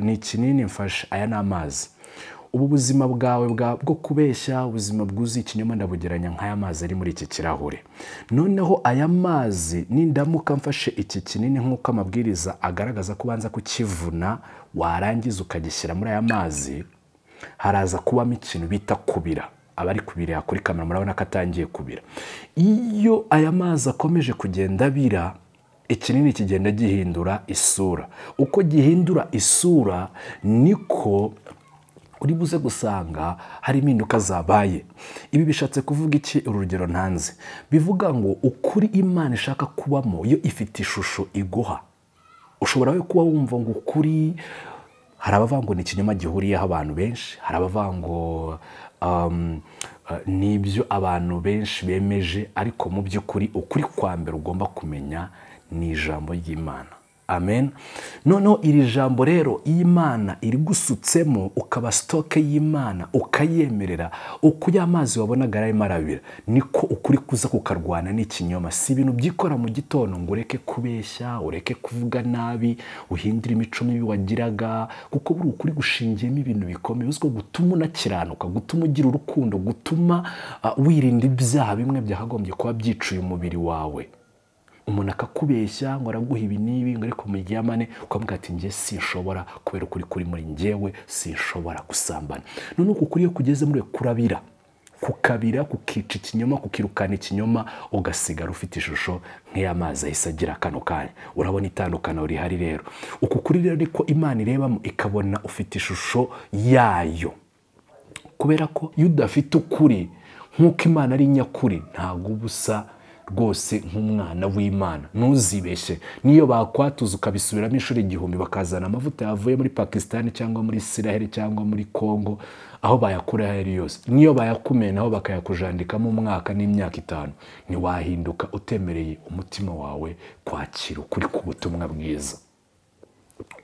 ni ikinini mfashe aya ni amazi ubu buzima bwawe bwo kubeshya ubuzima bwuzuye ikinyoma ndabugeranya nk'aya mazi ari muri iki kirahure noneho aya mazi nindamuka mfashe iki kinini nk'uko amabwiriza agaragaza ko ubanza kukivuna warangiza ukagishyira muri aya mazi haraza kubamo ikintu bita kubira abari kubira kuri kamera murabona ko atangiye kubira iyo aya mazi akomeje kugenda abira ikinini kigenda gihindura isura uko gihindura isura niko uri buze gusanga hari impinduka zabaye ibi bishatse kuvuga iki urugero ntanze bivuga ngo ukuri imana ishaka kubamo yo ifite ishusho iguha ushobora we kuba wumva ngo ukuri hari abavuga ngo ni ikinyoma gihuriyeho abantu benshi hari abavuga ngo n'ibyo abantu benshi bemeje ariko mu by'ukuri ukuri kwa mbere ugomba kumenya ni ijambo ry'imana amen noneho iri jambo rero imana iri gusutsemo ukaba sitoke y'imana ukayemerera uko ya mazi wabonaga arimo arabira niko ukuri kuza kukarwana n'ikinyoma si ibintu byikora mu gitondo ngo ureke kubeshya ureke kuvuga nabi uhindure imico mibi wagiraga kuko buri ukuri gushingiyemo ibintu bikomeye uzwiho gutuma unakiranuka gutuma ugira urukundo gutuma wirinda ibyaha bimwe byakagombye kuba byicuye umubiri wawe umuntu akakubeshya ngo araguha ibi n'ibi ngo ariko muryamane ukavuga ati njye sinshobora kubera ukuri kuri muri njyewe sinshobora gusambana none uku kuri iyo kugeze muri kurabira kukabira kukica ikinyoma kukirukana ikinyoma ugasigara ufite ishusho nk'iy'amazi ahise agira kano kanya urabona itandukano rihari rero uku kuri rero ariko imana irebamo ikabona ufite ishusho yayo kubera ko iyo udafite ukuri nk'uko imana ari nyakuri ntabwo uba usa rwose nk'umwana w'imana ntuzibeshye niyo bakwatuza ukabisubiramo inshuro igihumbi bakazana amavuta yavuye muri pakisitani cyangwa muri isiraheli cyangwa muri kongo aho bayakura ayo ari yose niyo bayakumenaho bakayakujandikamo umwaka n'imyaka itanu ntiwahinduka utemereye umutima wawe kwakira ukuri ku butumwa bwiza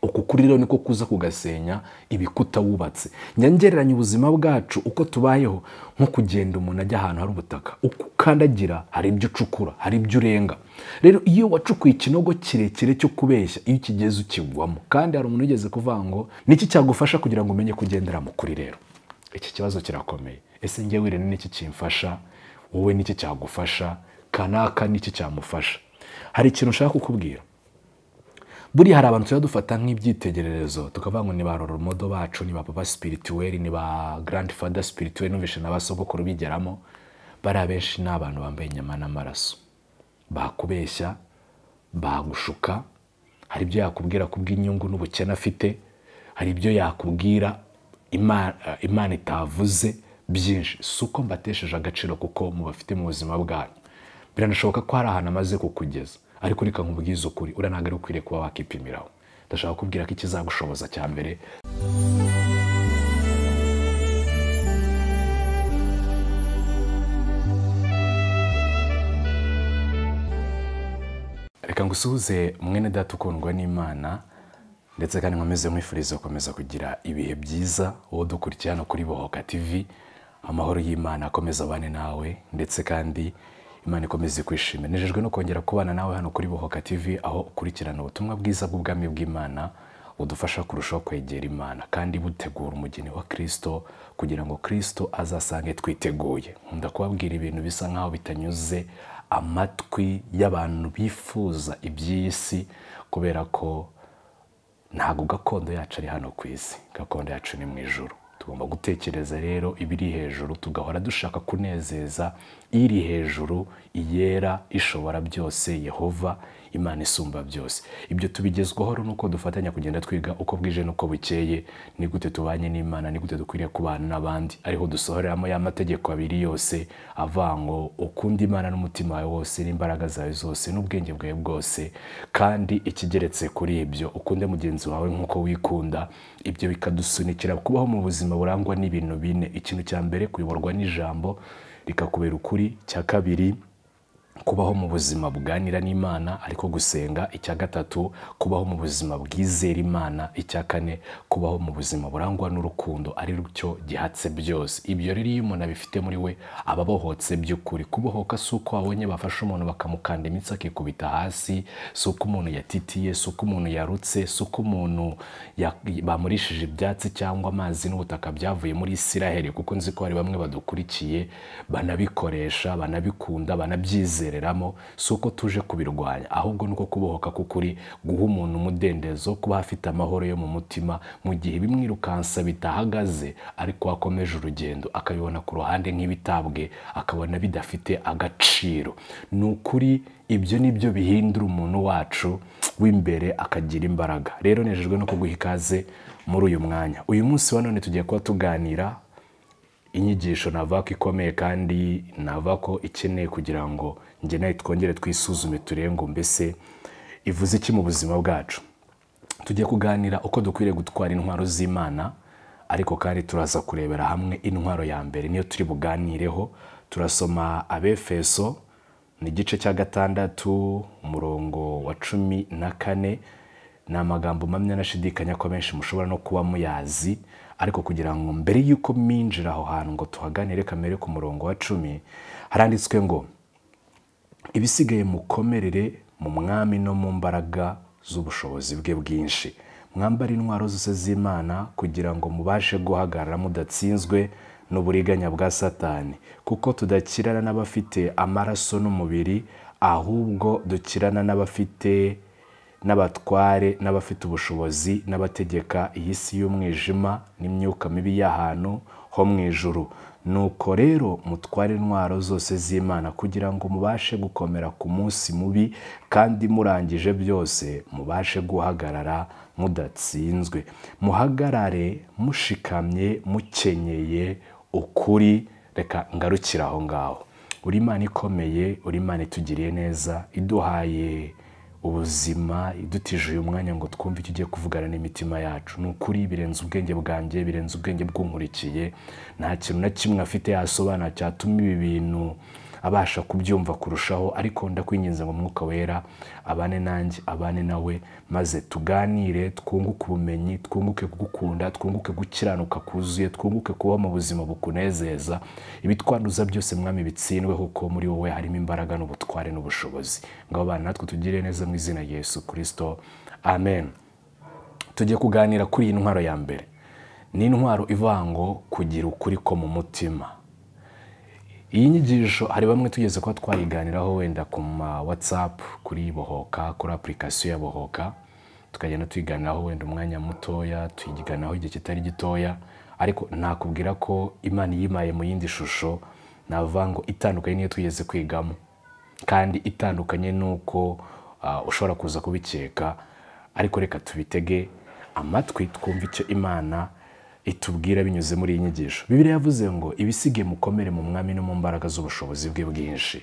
uku kuri rero niko kuza kugasenya ibikuta wubatse nyangereranya ubuzima bwacu uko tubayeho nko kugenda umuntu ajya ahantu hari ubutaka uko ukandagira hari ibyo ucukura hari ibyo urenga rero iyo wacukuye ikinogo kirekire cyo kubeshya iyo ukigeze ukigwamo kandi hari umuntu ugeze kuvuga ngo niki cyagufasha kugira ngo umenye kugendera mu kuri rero iki kibazo kirakomeye ese njye wirene n'iki kimfasha wowe n'iki cyagufasha kanaka n'iki cyamufasha hari ikintu ushaka kukubwira buriya hari abantu tujya dufata nk'ibyitegererezo tukavuga ngo ni ba roromodo bacu ni ba papa spirituweli ni ba garandi fada spirituweli numvise na basogokuru bigeramo bariya benshi ni abantu bambaye inyama n'amaraso bakubeshya bagushuka hari ibyo yakubwira kubw'inyungu n'ubukene afite hari ibyo yakubwira imana itavuze byinshi si uko mbatesheje agaciro kuko mubafite mu buzima bwanyu biranashoboka ko hari ahantu amaze kukugeza ariko reka nkubwize ukuri uriya ntabwo ari ukwiriye kuba wakipimiraho ndashaka kubwira ko ikizagushoboza cya mbere reka ngusuhuze mwene data ukundwa n'imana ndetse kandi nkomeze mwifuriza gukomeza kugira ibihe byiza uwo dukurikira hano kuri bohoka tivi amahoro y'imana akomeza abane nawe ndetse kandi imana ikomeze kwishima nejejwe no kongera kubana nawe hano kuri bohoka tv aho ukurikirana ubutumwa bwiza bw'ubwami bw'imana budufasha kurushaho kwegera imana kandi butegura umugeni wa kirisito kugira ngo kirisito azasange twiteguye nkunda kubabwira ibintu bisa nk'aho bitanyuze amatwi y'abantu bifuza iby'iyi si kubera ko ntabwo gakondo yacu ari hano ku isi gakondo yacu ni mu ijoro tugomba gutekereza rero ibiri hejuru tugahora dushaka kunezeza iri hejuru iyera ishobora byose yehova imana isumba byose ibyo tubigezwaho rero ni uko dufatanya kugenda twiga uko bwije n'uko bukeye ni gute tubanye n'imana ni gute dukwiriye kubana n'abandi ariho dusohoreramo ya mategeko abiri yose avuga ngo ukunda imana n'umutima wawe wose n'imbaraga zawe zose n'ubwenge bwawe bwose kandi ikigeretse kuri ibyo ukunde mugenzi wawe nk'uko wikunda ibyo bikadusunikira kubaho mu buzima burangwa n'ibintu bine ikintu cya mbere kuyoborwa n'ijambo rikakubera ukuri cya kabiri kubaho mu buzima buganira n'imana ariko gusenga icya gatatu kubaho mu buzima bwizera imana icya kane kubaho mu buzima burangwa n'urukundo ari cyo gihatse byose ibyo rero iyo umuntu abifite muri we aba abohotse by'ukuri kubohoka si uko wabonye bafashe umuntu bakamukanda imitsi akikubita hasi si uko umuntu yatitiye si uko umuntu yarutse si uko umuntu ya- bamurishije ibyatsi cyangwa amazi n'ubutaka byavuye muri isiraheli kuko nzi ko hari bamwe badukurikiye banabikoresha banabikunda banabyizereramo si uko tuje kubirwanya ahubwo ni uko kubohoka k'ukuri guha umuntu umudendezo kuba afite amahoro yo mu mutima mu gihe bimwirukansa bitahagaze ariko wakomeje urugendo akabibona ku ruhande nk'ibitabwe akabona bidafite agaciro ni ukuri ibyo ni byo bihindura umuntu wacu w'imbere akagira imbaraga rero nejejwe no kuguha ikaze muri uyu mwanya uyu munsi wa none tugiye kuba tuganira inyigisho nava ko ikomeye kandi nava ko ikeneye kugira ngo njye nawe twongere twisuzume turebe ngo mbese ivuze iki mu buzima bwacu tujye kuganira uko dukwiriye gutwara intwaro z'imana ariko kandi turaza kurebera hamwe intwaro ya mbere niyo turi buganireho turasoma abefeso ni igice cya gatandatu umurongo wa cumi na kane ni amagambo mpamya nashidikanya ko benshi mushobora no kuba muyazi ariko kugira ngo mbere y'uko mwinjira aho hantu ngo tuhaganire kamere ku murongo wa cumi haranditswe ngo ibisigaye mukomerere mu mwami no mu mbaraga z'ubushobozi bwe bwinshi mwambara intwaro zose z'imana kugira ngo mubashe guhagarara mudatsinzwe n'uburiganya bwa satani kuko tudakirana n'abafite amaraso n'umubiri ahubwo dukirana n'abafite n'abatware n'abafite ubushobozi n'abategeka iyi si y'umwijima n'imyuka mibi y'ahantu ho mu ijuru nuko rero mutware intwaro zose z'imana kugira ngo mubashe gukomera ku munsi mubi kandi murangije byose mubashe guhagarara mudatsinzwe muhagarare mushikamye mukenyeye ukuri reka ngarukire aho ngaho uri imana ikomeye uri imana itugiriye neza iduhaye ubuzima idutije uyu mwanya ngo twumve icyo ugiye kuvugana n'imitima yacu ni ukuri birenze ubwenge bwanjye birenze ubwenge bw'unkurikiye nta kintu na kimwe afite yasobanura cyatuma ibi bintu abasha kubyumva kurushaho ariko ndakwinginze mu mwuka wera abane nanjye abane nawe maze tuganire twunguke ubumenyi twunguke kugukunda twunguke gukiranuka kuzuye twunguke kuba mu buzima bukunezeza ibitwanduza byose mwami bitsindwe kuko muri wowe harimo imbaraga n'ubutware n'ubushobozi ngabo bana natwe tugire neza mu izina rya Yesu Kristo amen tujye kuganira kuri iyi ntwaro ya mbere ni intwaro ivuga ngo kugira ukuri ko mu mutima iyi nyigisho hari bamwe tugeze kuba twayiganiraho wenda ku ma whatsapp kuri bohoka kuri apurikasiyo ya bohoka tukagenda tuyiganiraho wenda umwanya mutoya tuyiganiraho igihe kitari gitoya ariko nakubwira ko imana iyimaye mu yindi shusho navuga ngo itandukanye niyo twigeze kwigamo kandi itandukanye n'uko ah, ushobora kuza kubikeka ariko reka tubitege amatwi twumve icyo imana itubwira binyuze muri iyi nyigisho bibiliya yavuze ngo ibisigaye mukomere mu mwami no mu mbaraga z'ubushobozi bwe bwinshi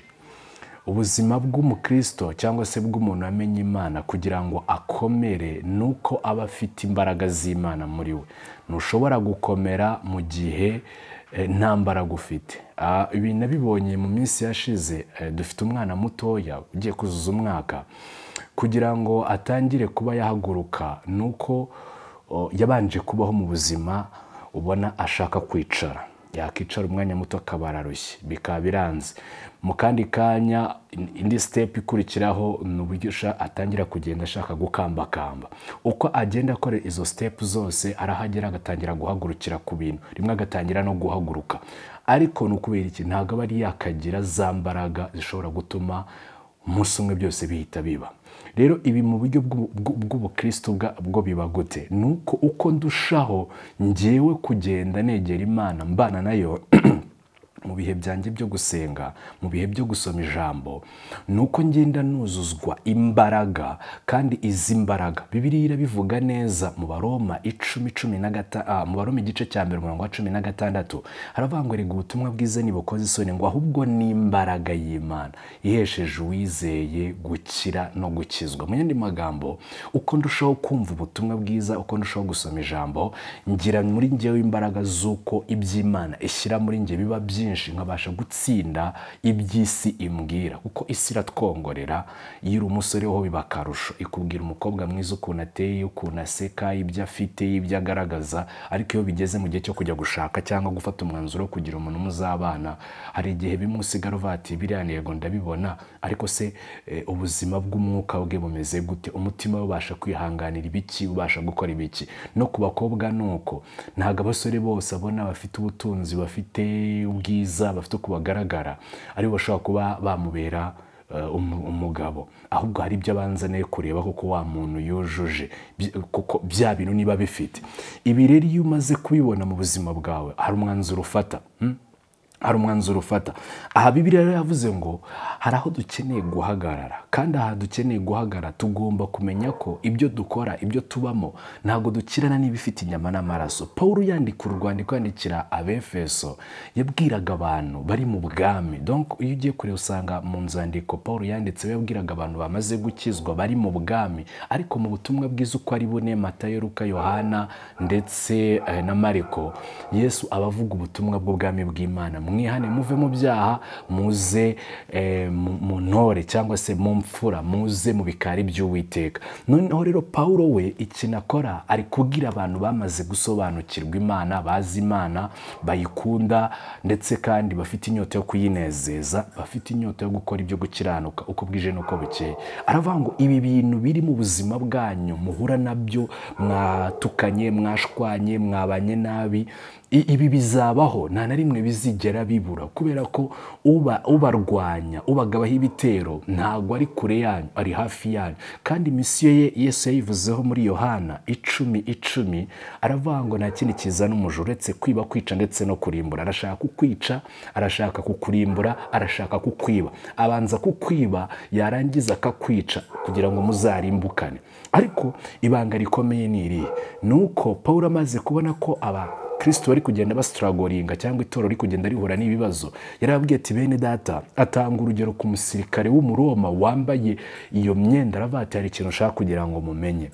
ubuzima bw'umukristo cyangwa se bw'umuntu wamenye imana kugira ngo akomere ni uko aba afite imbaraga z'imana muri we ntushobora gukomera mu gihe eh, nta mbaraga ufite Ah, ibi nabibonye mu minsi yashize eh, dufite umwana mutoya ugiye kuzuza umwaka kugira ngo atangire kuba yahaguruka ni uko o, yabanje kubaho mu buzima ubona ashaka kwicara yakicara umwanya muto akaba ararushye bikaba biranze mu kandi kanya in- indi step ikurikiraho ni uburyo usha- atangira kugenda ashaka gukambakamba uko agenda akora izo step zose arahagera agatangira guhagurukira ku bintu rimwe agatangira no guhaguruka ariko ni ukubera iki ntabwo aba ari yakagira za mbaraga zishobora gutuma umunsi umwe byose bihita biba rero ibi mu buryo bw'ubu- bw'u- bw'ubukristo bwa- bwo biba gute ni uko uko ndushaho ngewe kugenda negera imana mbana nayo mu bihe byanjye byo gusenga mu bihe byo gusoma ijambo ni uko ngenda nuzuzwa imbaraga kandi izi mbaraga bibiliya irabivuga neza mu baroma icumi cumi na gata- ah, mu baroma igice cya mbere umurongo wa cumi na gatandatu haravuga ngo rega ubutumwa bwiza ntibukoze isoni ngo ahubwo ni imbaraga y'imana ihesheje uwizeye gukira no gukizwa mu yandi magambo uko ndushaho kumva ubutumwa bwiza uko ndushaho gusoma ijambo ngira muri njyewe imbaraga z'uko iby'imana ishyira muri njye biba byinshi byinshi nkabasha gutsinda iby'isi imbwira kuko isi iratwongorera iyo uri umusore ho biba akarusho ikubwira umukobwa mwiza ukuntu ateye ukuntu aseka ibyo afite ibyo agaragaza ariko iyo bigeze mu gihe cyo kujya gushaka cyangwa gufata umwanzuro wo kugira umuntu muzabana hari igihe bimwe usigara uvuga ati biriya ntego ndabibona ariko se eh, ubuzima bw'umwuka bwe bumeze gute umutima we ubasha kwihanganira ibiki ubasha gukora ibiki no ku bakobwa ni uko ntabwo abasore bose abona bafite ubutunzi bafite ubwiza bafite uko bagaragara aribo bashobora kuba bamubera eh, umu- umugabo ahubwo hari ibyo abanza nawe kureba koko wa muntu yujuje By- kuko bya bintu niba bifite ibi rero iyo umaze kubibona mu buzima bwawe hari umwanzuro ufata hmm? hari umwanzuro ufata aha bibiriya rero yavuze ngo hari aho dukeneye guhagarara kandi aha dukeneye guhagarara tugomba kumenya ko ibyo dukora ibyo tubamo ntabwo dukirana n'ibifite inyama n'amaraso paul yandika urwandiko yandikira abefeso yabwiraga abantu bari mu bwami donc iyo ugiye kure usanga mu nzandiko paul yanditse yabwiraga abantu bamaze gukizwa bari mu bwami ariko mu butumwa bwiza uko ari bune matayo luka yohana ndetse eh, na mariko yesu aba avuga ubutumwa bw'ubwami bw'imana mwihane muve mu byaha muze eh, mu- mu ntore cyangwa se mu mfura muze mu bikari by'uwiteka noneho rero pawulo we ikintu akora ari kubwira abantu bamaze gusobanukirwa imana bazi imana bayikunda ndetse kandi bafite inyota yo kuyinezeza bafite inyota yo gukora ibyo gukiranuka uko bwije n'uko bukeye aravuga ngo ibi bintu biri mu buzima bwanyu muhura nabyo mwatukanye mwashwanye mwabanye nabi I- ibi bizabaho nta na rimwe bizigera bibura kubera ko uba ubarwanya ubagabaho ibitero ntago ari kure yanyu ari hafi yanyu kandi misiyo ye yesu yayivuzeho muri yohana icumi icumi aravuga ngo nta kindi kizana umujura uretse kwiba kwica ndetse no kurimbura arashaka kukwica arashaka kukurimbura arashaka kukwiba abanza kukwiba yarangiza akakwica kugira ngo muzarimbukane ariko ibanga rikomeye ni irihe ni uko pawulo amaze kubona ko aba kirisito bari kugenda basitaragoringa cyangwa itorero riri kugenda rihura n'ibibazo yarababwiye ati bene data atanga urugero ku musirikare w'umuroma wambaye iyo myenda aravuga ati hari ikintu ushaka kugira ngo mumenye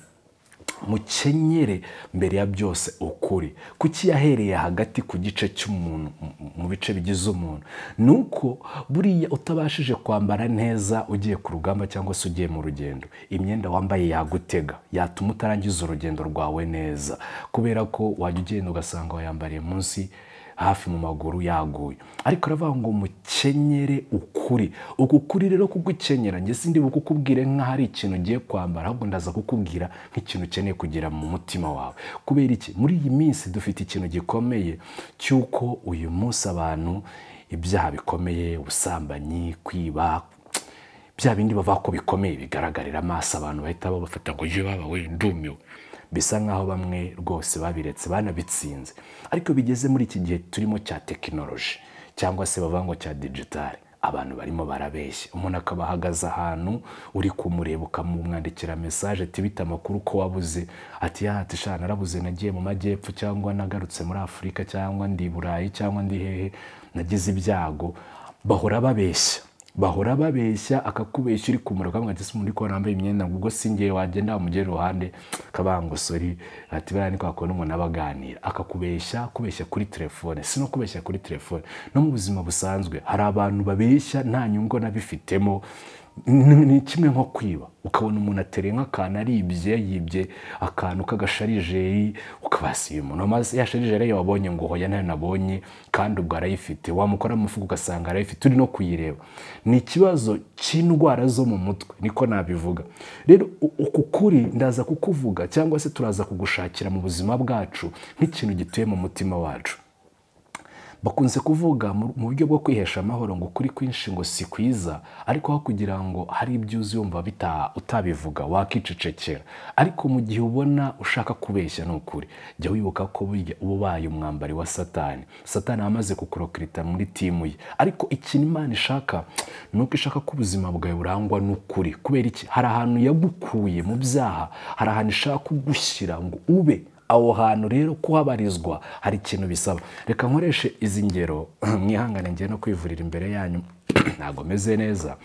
mukenyere mbere ya byose ukuri kuki yahereye hagati ku gice cy'umuntu mu- mu bice bigize umuntu ni uko buriya utabashije kwambara neza ugiye ku rugamba cyangwa se ugiye mu rugendo imyenda wambaye yagutega yatuma utarangiza urugendo rwawe neza kubera ko wajya ugenda ugasanga wayambariye munsi hafi mu maguru yaguye ariko aravuga ngo mukenyere ukuri uku kuri rero kugukenyera njye sindi bukukubwire nk'aho ari ikintu ugiye kwambara ahubwo ndaza kukubwira nk'ikintu ukeneye kugira mu mutima wawe kubera iki muri iyi minsi dufite ikintu gikomeye cy'uko uyu munsi abantu ibyaha bikomeye ubusambanyi kwiba bya bindi bavuga ko bikomeye bigaragarira amaso abantu bahita babafata ngo jye baba we ndumiwe bisa nk'aho bamwe rwose babiretse banabitsinze ariko bigeze muri iki gihe turimo cya tekinoloji cyangwa se bavuga ngo cya digitale abantu barimo barabeshya umuntu akaba ahagaze ahantu uri kumureba ukamumwandikira mesaje ati bita amakuru ko wabuze ati ya ati shana narabuze nagiye mu majyepfo cyangwa nagarutse muri afurika cyangwa ndi i burayi cyangwa ndi hehe nagize ibyago bahora babeshya bahora babeshya akakubeshya uri kumura ukavuga ati ese umuntu uri kubona wambaye imyenda ngo ubwo singiye wagenda wamugera iruhande akavuga ngo sori ati bariya ni kwa kuntu umuntu aba aganira akakubeshya kubeshya kuri telefone si no kubeshya kuri telefone no mu buzima busanzwe hari abantu babeshya nta nyungu nabifitemo ni ni kimwe nko kwiba ukabona umuntu aterenga akantu aribye yibye akantu k'agasharijeri ukabasi uyu muntu amaze ya sharijeri yo wabonye ngo hoya nayo nabonye kandi ubwo arayifite wamukora mu mufuka ugasanga arayifite uri no kuyireba ni ikibazo cy'indwara zo mu mutwe niko nabivuga rero u- uku kuri ndaza kukuvuga cyangwa se turaza kugushakira mu buzima bwacu nk'ikintu gituye mu mutima wacu bakunze kuvuga mu mu buryo bwo kwihesha amahoro ngo ukuri kwinshi ngo si kwiza ariko aho kugira ngo hari ibyo uzi wumva bita- utabivuga wakicecekera ariko mu gihe ubona ushaka kubeshya ni ukuri jya wibuka ko burya uba ubaye umwambari wa satani satani aba amaze kukurokirita muri timu ye ariko ikintu imana ishaka ni uko ishaka ko ubuzima bwawe burangwa n'ukuri kubera iki hari ahantu yagukuye mu byaha hari ahantu ishaka kugushyira ngo ube aho hantu rero kuhabarizwa hari ikintu bisaba reka nkoreshe izi ngero mwihangane ngiye no kwivurira imbere yanyu ntabwo meze neza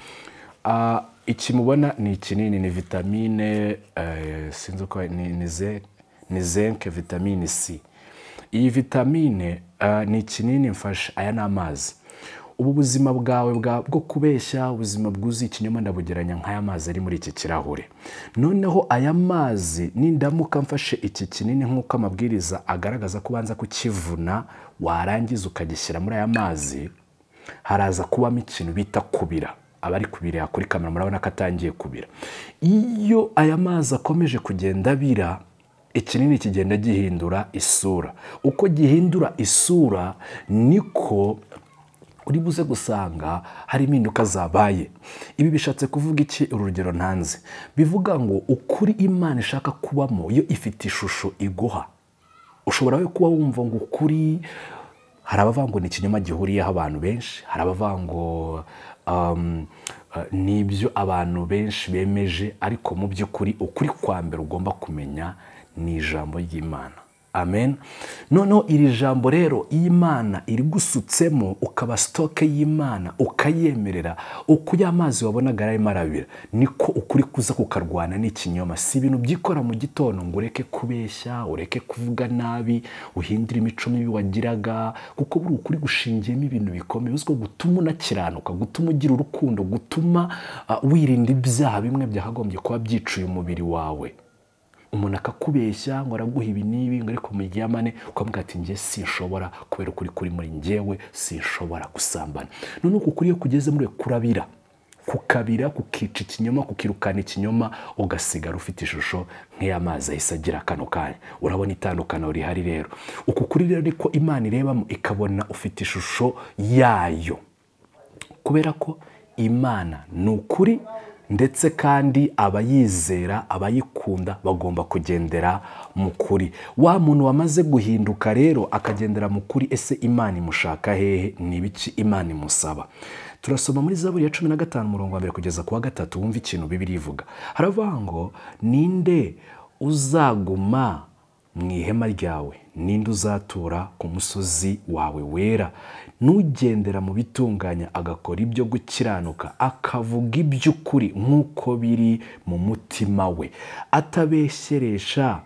Ah, iki mubona ni ikinini ni vitamine eh, sinzi uko ni- ni ze- ni zenke vitamine c iyi vitamine ah, ni ikinini mfashe aya ni amazi ubu buzima bwawe bwa bwo kubeshya ubuzima bwuzuye ikinyoma ndabugeranya nk'aya mazi ari muri iki kirahure noneho aya mazi nindamuka mfashe iki kinini nk'uko amabwiriza agaragaza ko ubanza kukivuna warangiza ukagishyira muri aya mazi haraza kubamo ikintu bita kubira abari kubira kuri kamera murabona ko atangiye kubira iyo aya mazi akomeje kugenda abira ikinini kigenda gihindura isura uko gihindura isura niko uri buze gusanga hari impinduka zabaye ibi bishatse kuvuga iki urugero ntanze bivuga ngo ukuri imana ishaka kubamo yo ifite ishusho iguha ushobora we kuba wumva ngo ukuri hari abavuga ngo ni ikinyoma gihuriyeho abantu benshi hari abavuga ngo ni ibyo abantu benshi bemeje ariko mu by'ukuri ukuri kwa mbere ugomba kumenya ni ijambo ry'imana amen noneho iri jambo rero imana iri gusutsemo ukaba sitoke y'imana ukayemerera uko ya mazi wabonaga arimo arabira niko ukuri kuza kukarwana n'ikinyoma si ibintu byikora mu gitondo ngo ureke kubeshya ureke kuvuga nabi uhindure imico mibi wagiraga kuko buri ukuri gushingiyemo ibintu bikomeye uzwiho gutuma unakiranuka gutuma ugira urukundo gutuma wirinda ibyaha bimwe byakagombye kuba byicuye umubiri wawe umuntu akakubeshya ngo araguha ibi n'ibi ngo ariko muryamane ukamubwira ati njye sinshobora kubera ukuri kuri muri njyewe sinshobora gusambana none uku kuri iyo kugeze muri kurabira kukabira kukica ikinyoma kukirukana ikinyoma ugasigara ufite ishusho nk'iy'amazi ahise agira kano kanya urabona itandukaniro rihari rero uku kuri rero ariko imana irebamo ikabona ufite ishusho yayo kubera ko imana ni ukuri ndetse kandi abayizera abayikunda bagomba kugendera mu kuri wa muntu wamaze guhinduka rero akagendera mu kuri ese imana imushaka hehe ni ibiki imana imusaba turasoma muri zaburi ya cumi na gatanu umurongo wa mbere kugeza ku wa gatatu wumva ikintu bibiri ivuga haravuga ngo ninde uzaguma mu ihema ryawe ninde uzatura ku musozi wawe wera n'ugendera mu bitunganya agakora ibyo gukiranuka akavuga iby'ukuri nk'uko biri mu mutima we atabeshyeresha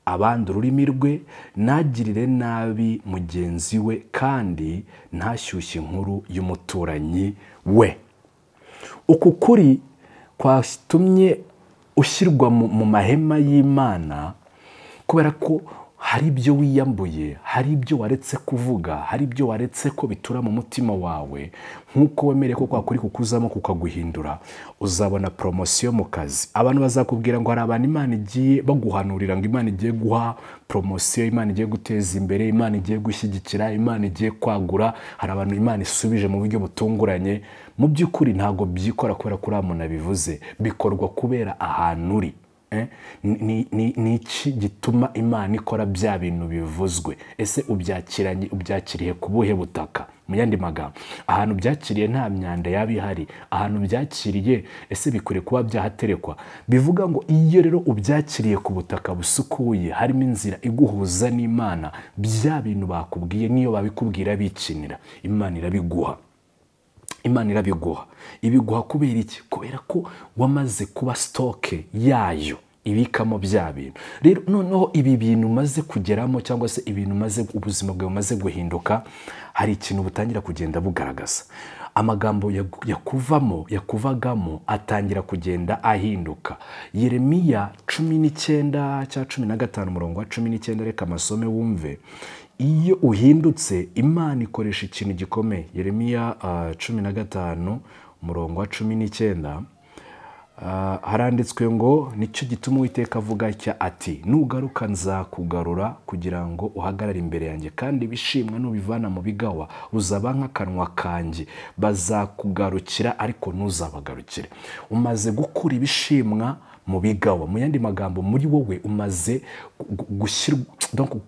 abandi ururimi rwe ntagirire nabi mugenzi we kandi ntashyushye inkuru y'umuturanyi we uku kuri kwatumye ushyirwa mu mahema y'imana kubera ko hari ibyo wiyambuye hari ibyo waretse kuvuga hari ibyo waretse ko bitura mu mutima wawe nk'uko wemereye ko kwakuri kukuzamo kukaguhindura uzabona poromosiyo mu kazi abantu bazakubwira ngo hari abantu imana igiye baguhanurira ngo imana igiye guha poromosiyo imana igiye guteza imbere imana igiye gushyigikira imana igiye kwagura hari abantu imana isubije mu buryo butunguranye mu by'ukuri ntabwo byikora kubera ko uriya muntu abivuze bikorwa kubera ahantu uri ni iki gituma imana ikora bya bintu bivuzwe ese ubyakiranye ubyakiriye ku buhe butaka mu yandi magambo ahantu byakiriye nta myanda yaba ihari ahantu byakiriye ese bikwiriye kuba byahaterekwa bivuga ngo iyo rero ubyakiriye ku butaka busukuye harimo inzira iguhuza n'imana bya bintu bakubwiye n'iyo babikubwira bikinira imana irabiguha imana irabiguha ibiguha kubera iki kubera ko wamaze kuba sitoke yayo ibikamo bya bintu rero noneho ibi bintu umaze kugeramo cyangwa se ibintu umaze ubuzima bwawe bumaze guhinduka hari ikintu butangira kugenda bugaragaza amagambo yakuvamo yakuvagamo atangira kugenda ahinduka yeremiya cumi n'icyenda cya cumi na gatanu umurongo wa cumi n'icyenda reka amasome wumve iyo uhindutse imana ikoresha ikintu gikomeye yeremiya cumi na gatanu umurongo wa cumi n'icyenda haranditswe ngo nicyo gituma uwiteka avuga ati nugaruka nzakugarura kugira ngo uhagarare imbere yanjye kandi bishimwa nubivana mu bigawa uzaba nk'akanwa kanjye bazakugarukira ariko ntuzabagarukire umaze gukura ibishimwa mu bigawa mu yandi magambo muri wowe umaze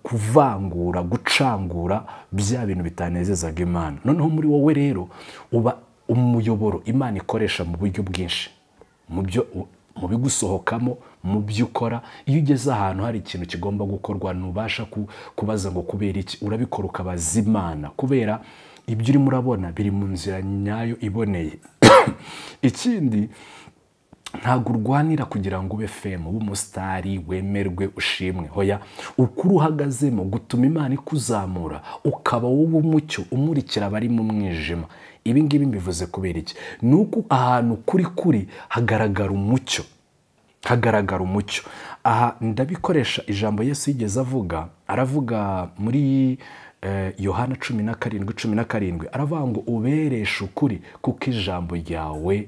kuvangura gucangura bya bintu bitanezezaga imana noneho muri wowe rero uba umuyoboro imana ikoresha mu buryo bwinshi mu byo mu bigusohokamo mu byo ukora iyo ugeze ahantu hari ikintu kigomba gukorwa ntubasha kubaza ngo kubera iki urabikora ukabaza imana kubera ibyo urimo urabona biri mu nzira nyayo iboneye ikindi ntabwo urwanira kugira ngo ube femu ube umusitari wemerwe ushimwe hoya ukuri uhagazemo gutuma imana ikuzamura ukaba wowe umucyo umurikira abari mu mwijima ibi ngibi mbivuze kubera iki ni uko ahantu kuri kuri hagaragara umucyo hagaragara umucyo aha ndabikoresha ijambo Yesu yigeze avuga aravuga muri eh, yohana cumi na karindwi cumi na karindwi aravuga ngo ubereshe ukuri kuko ijambo ryawe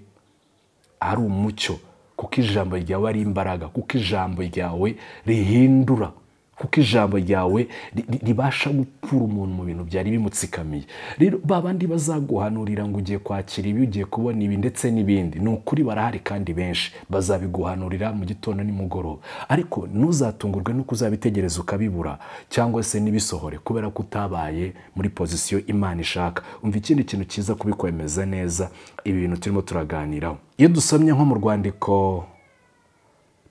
ari umucyo kuko ijambo ryawe ari imbaraga kuko ijambo ryawe rihindura kuko ijambo ryawe ri- ribasha gukura umuntu mu bintu byari bimutsikamiye rero ba bandi bazaguhanurira ngo ugiye kwakira ibi ugiye kubona ibi ndetse n'ibindi ni ukuri barahari kandi benshi bazabiguhanurira mu gitondo nimugoroba ariko ntuzatungurwe no kuzabitegereza ukabibura cyangwa se n'ibisohore kubera ko utabaye muri pozisiyo imana ishaka umva ikindi kintu cyiza kubikwemeza neza ibi bintu turimo turaganiraho iyo dusomye nko mu rwandiko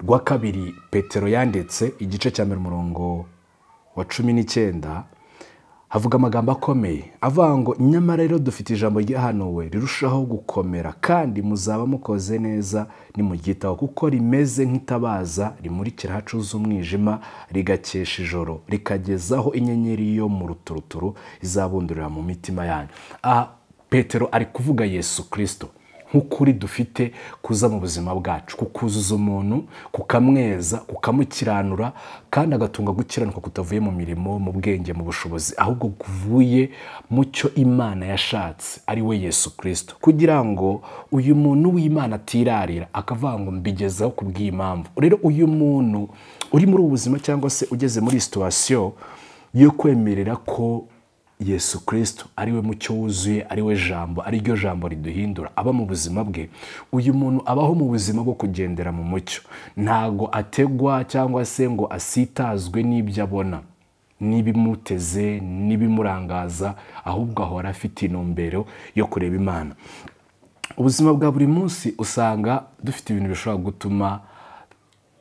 rwa kabiri petero yanditse igice cya mbere umurongo wa cumi n'icyenda havuga amagambo akomeye avuga ngo nyamara rero dufite ijambo ryahanuwe rirushaho gukomera kandi muzaba mukoze neza nimuryitaho kuko rimeze nk'itabaza rimurikira ahacuza umwijima rigakesha ijoro rikagezaho inyenyeri yo mu ruturuturu izabundurira mu mitima yanyu aha petero ari kuvuga yesu kirisito nk'ukuri dufite kuza mu buzima bwacu kukuzuza umuntu kukamweza kukamukiranura kandi agatunga gukiranuka kutavuye mu mirimo mu bwenge mu bushobozi ahubwo kuvuye mu cyo imana yashatse ari we yesu kirisito kugira ngo uyu muntu w'imana atirarira akavuga ngo mbigezaho ku bw'impamvu rero uyu muntu uri muri ubu buzima cyangwa se ugeze muri situwasiyo yo kwemerera ko yesu kirisito ariwe mucyo wuzuye ariwe jambo ariryo jambo riduhindura aba mu buzima bwe uyu muntu abaho mu buzima bwo kugendera mu mucyo ntago ategwa cyangwa se ngo asitazwe n'ibyo abona n'ibimuteze n'ibimurangaza ahubwo ahora afite intumbero yo kureba imana ubuzima bwa buri munsi usanga dufite ibintu bishobora gutuma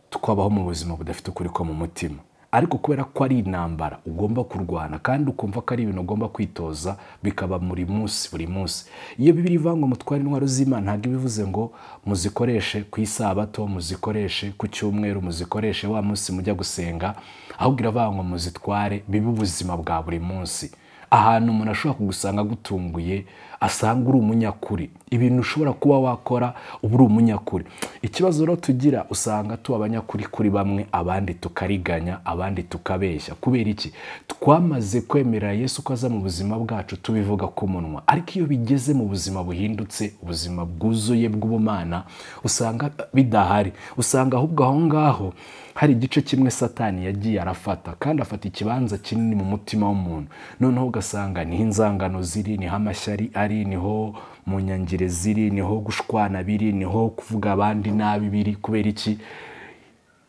twabaho mu buzima budafite ukuri ko mu mutima ariko kubera ko ari intambara ugomba kurwana kandi ukumva ko ari ibintu ugomba kwitoza bikaba buri munsi buri munsi iyo bibiri ivuga ngo mutware intwaro z'imana ntabwo iba ivuze ngo muzikoreshe ku isabato muzikoreshe ku cyumweru muzikoreshe wa munsi mujya gusenga ahubwo iravuga ngo muzitware bibe ubuzima bwa buri munsi ahantu umuntu ashobora kugusanga agutunguye asanga uri umunyakuri ibintu ushobora kuba wakora uba uri umunyakuri ikibazo rero tugira usanga tuba abanyakuri kuri bamwe abandi tukariganya abandi tukabeshya kubera iki twamaze kwemerera yesu ko aza mu buzima bwacu tubivuga ku munwa ariko iyo bigeze mu buzima buhindutse ubuzima bwuzuye bw'ubumana usanga bidahari usanga ahubwo aho ngaho hari igice kimwe satani yagiye arafata kandi afata ikibanza kinini mu mutima w'umuntu noneho ugasanga niho inzangano ziri niho amashyari ari niho mu nyangire ziri niho gushwana biri niho kuvuga abandi nabi biri kubera iki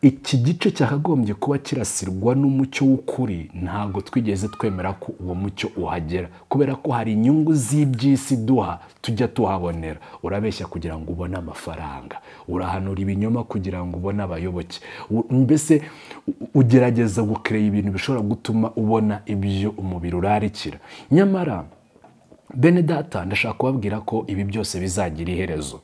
iki gice cyakagombye kuba kirasirwa n'umucyo w'ukuri ntabwo twigeze twemera ko uwo mucyo uhagera kubera ko hari inyungu z'iby'isi duha tujya tuhabonera urabeshya kugira ngo ubone amafaranga urahanura ibinyoma kugira ngo ubone abayoboke U- mbese u- ugerageza gukerera ibintu bishobora gutuma ubona ibyo umubiri urarikira nyamara bene data ndashaka kubabwira ko ibi byose bizagira iherezo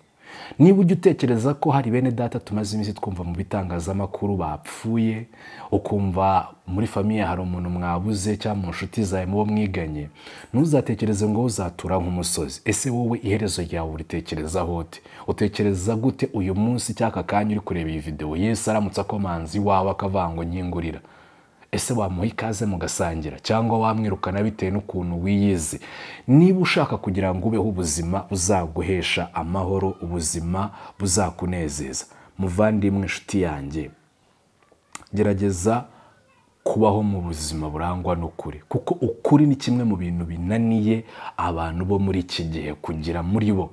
niba ujya utekereza ko hari bene data tumaze iminsi twumva mu bitangazamakuru bapfuye ukumva muri famiye hari umuntu mwabuze cyangwa mu nshuti zawe mubo mwiganye ntuzatekereze ngo uzatura nk'umusozi ese wowe iherezo ryawe uritekerezaho ute utekereza gute uyu munsi cy'aka kanya uri kureba iyi videwo yesu aramutse akomanze iwawe akavuga ngo nkingurira ese wamuha ikaze mugasangira cyangwa wamwirukana bitewe n'ukuntu wiyizi niba ushaka kugira ngo ubeho ubuzima buzaguhesha amahoro ubuzima buzakunezeza muvandimwe inshuti yanjye gerageza kubaho mu buzima burangwa n'ukuri kuko ukuri ni kimwe mu bintu binaniye abantu bo muri iki gihe kugira muri bo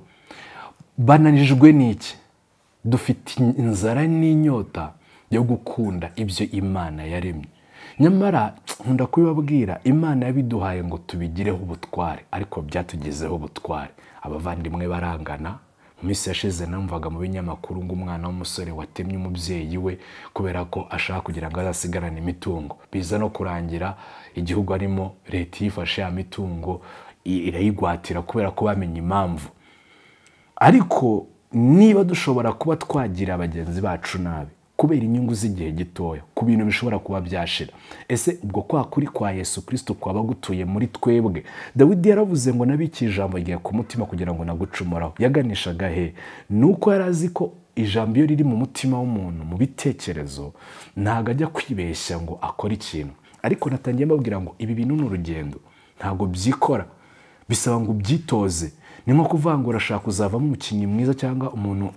bananijwe n'iki dufite inzara n'inyota yo gukunda ibyo imana yaremye nyamara nkunda kubibabwira imana yabiduhaye ngo tubigireho ubutware ariko byatugezeho ubutware abavandimwe barangana mu minsi yashize namvaga mu binyamakuru ngo umwana w'umusore watemye umubyeyi we kubera ko ashaka kugira ngo azasigarane imitungo biza no kurangira igihugu arimo leta yifashe ya mitungo i- irayigwatira kubera ko bamenye impamvu ariko niba dushobora kuba twagira bagenzi bacu nabi kubera inyungu z'igihe gitoya ku bintu bishobora kuba byashira ese ubwo kwa kuri kwa yesu kirisito kwaba gutuye muri twebwe dawidi yaravuze ngo nabiki ijambo ryawe ku mutima kugira ngo nagucomoraho yaganishaga he ni uko yari azi ko ijambo iyo riri mu mutima w'umuntu mu bitekerezo ntabwo ajya kwibeshya ngo akore ikintu ariko natangiye mbabwira ngo ibi bintu ni urugendo ntabwo byikora bisaba ngo ubyitoze ni nko kuvuga ngo urashaka kuzavamo umukinnyi mwiza cyangwa umuntu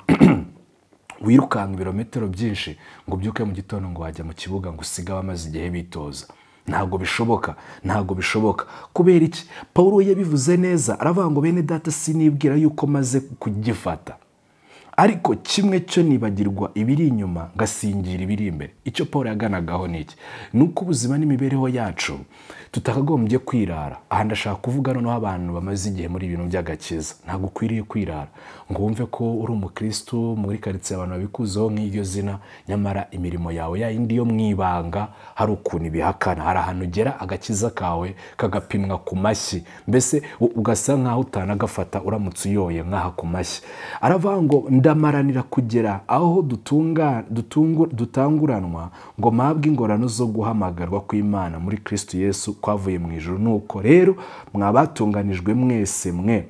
wirukanka ibirometero byinshi ngo ubyuke mu gitondo ngo wajya mu kibuga ngo usige amaze igihe bitoza ntabwo bishoboka ntabwo bishoboka kubera iki paul yabivuze neza aravuga ngo bene data sinibwira yuko maze kugifata ariko kimwe cyo nibagirwa ibiri inyuma ngasingira ibiri imbere icyo paul yaganagaho ni iki ni uko ubuzima n'imibereho yacu tutakagombye kwirara aha ndashaka kuvuga noneho abantu bamaze igihe muri ibintu by'agakiza ntabwo ukwiriye kwirara ngo wumve ko uri umukristo muri karitsiye abantu babikuzeho nk'iryo zina nyamara imirimo yawe ya yindi yo mu ibanga hari ukuntu ibihakana hari ahantu ugera agakiza kawe kagapimwa ku mashyi mbese ugasa nk'aho utanagafata uramutse uyoye nk'aha ku mashyi aravuga ngo ndamaranira kugera aho dutanguranwa ngo mpabwe ingorano zo guhamagarwa kw'imana muri kirisiti yesu kwavuye mu ijoro nuko rero mwabatunganijwe mwese mwe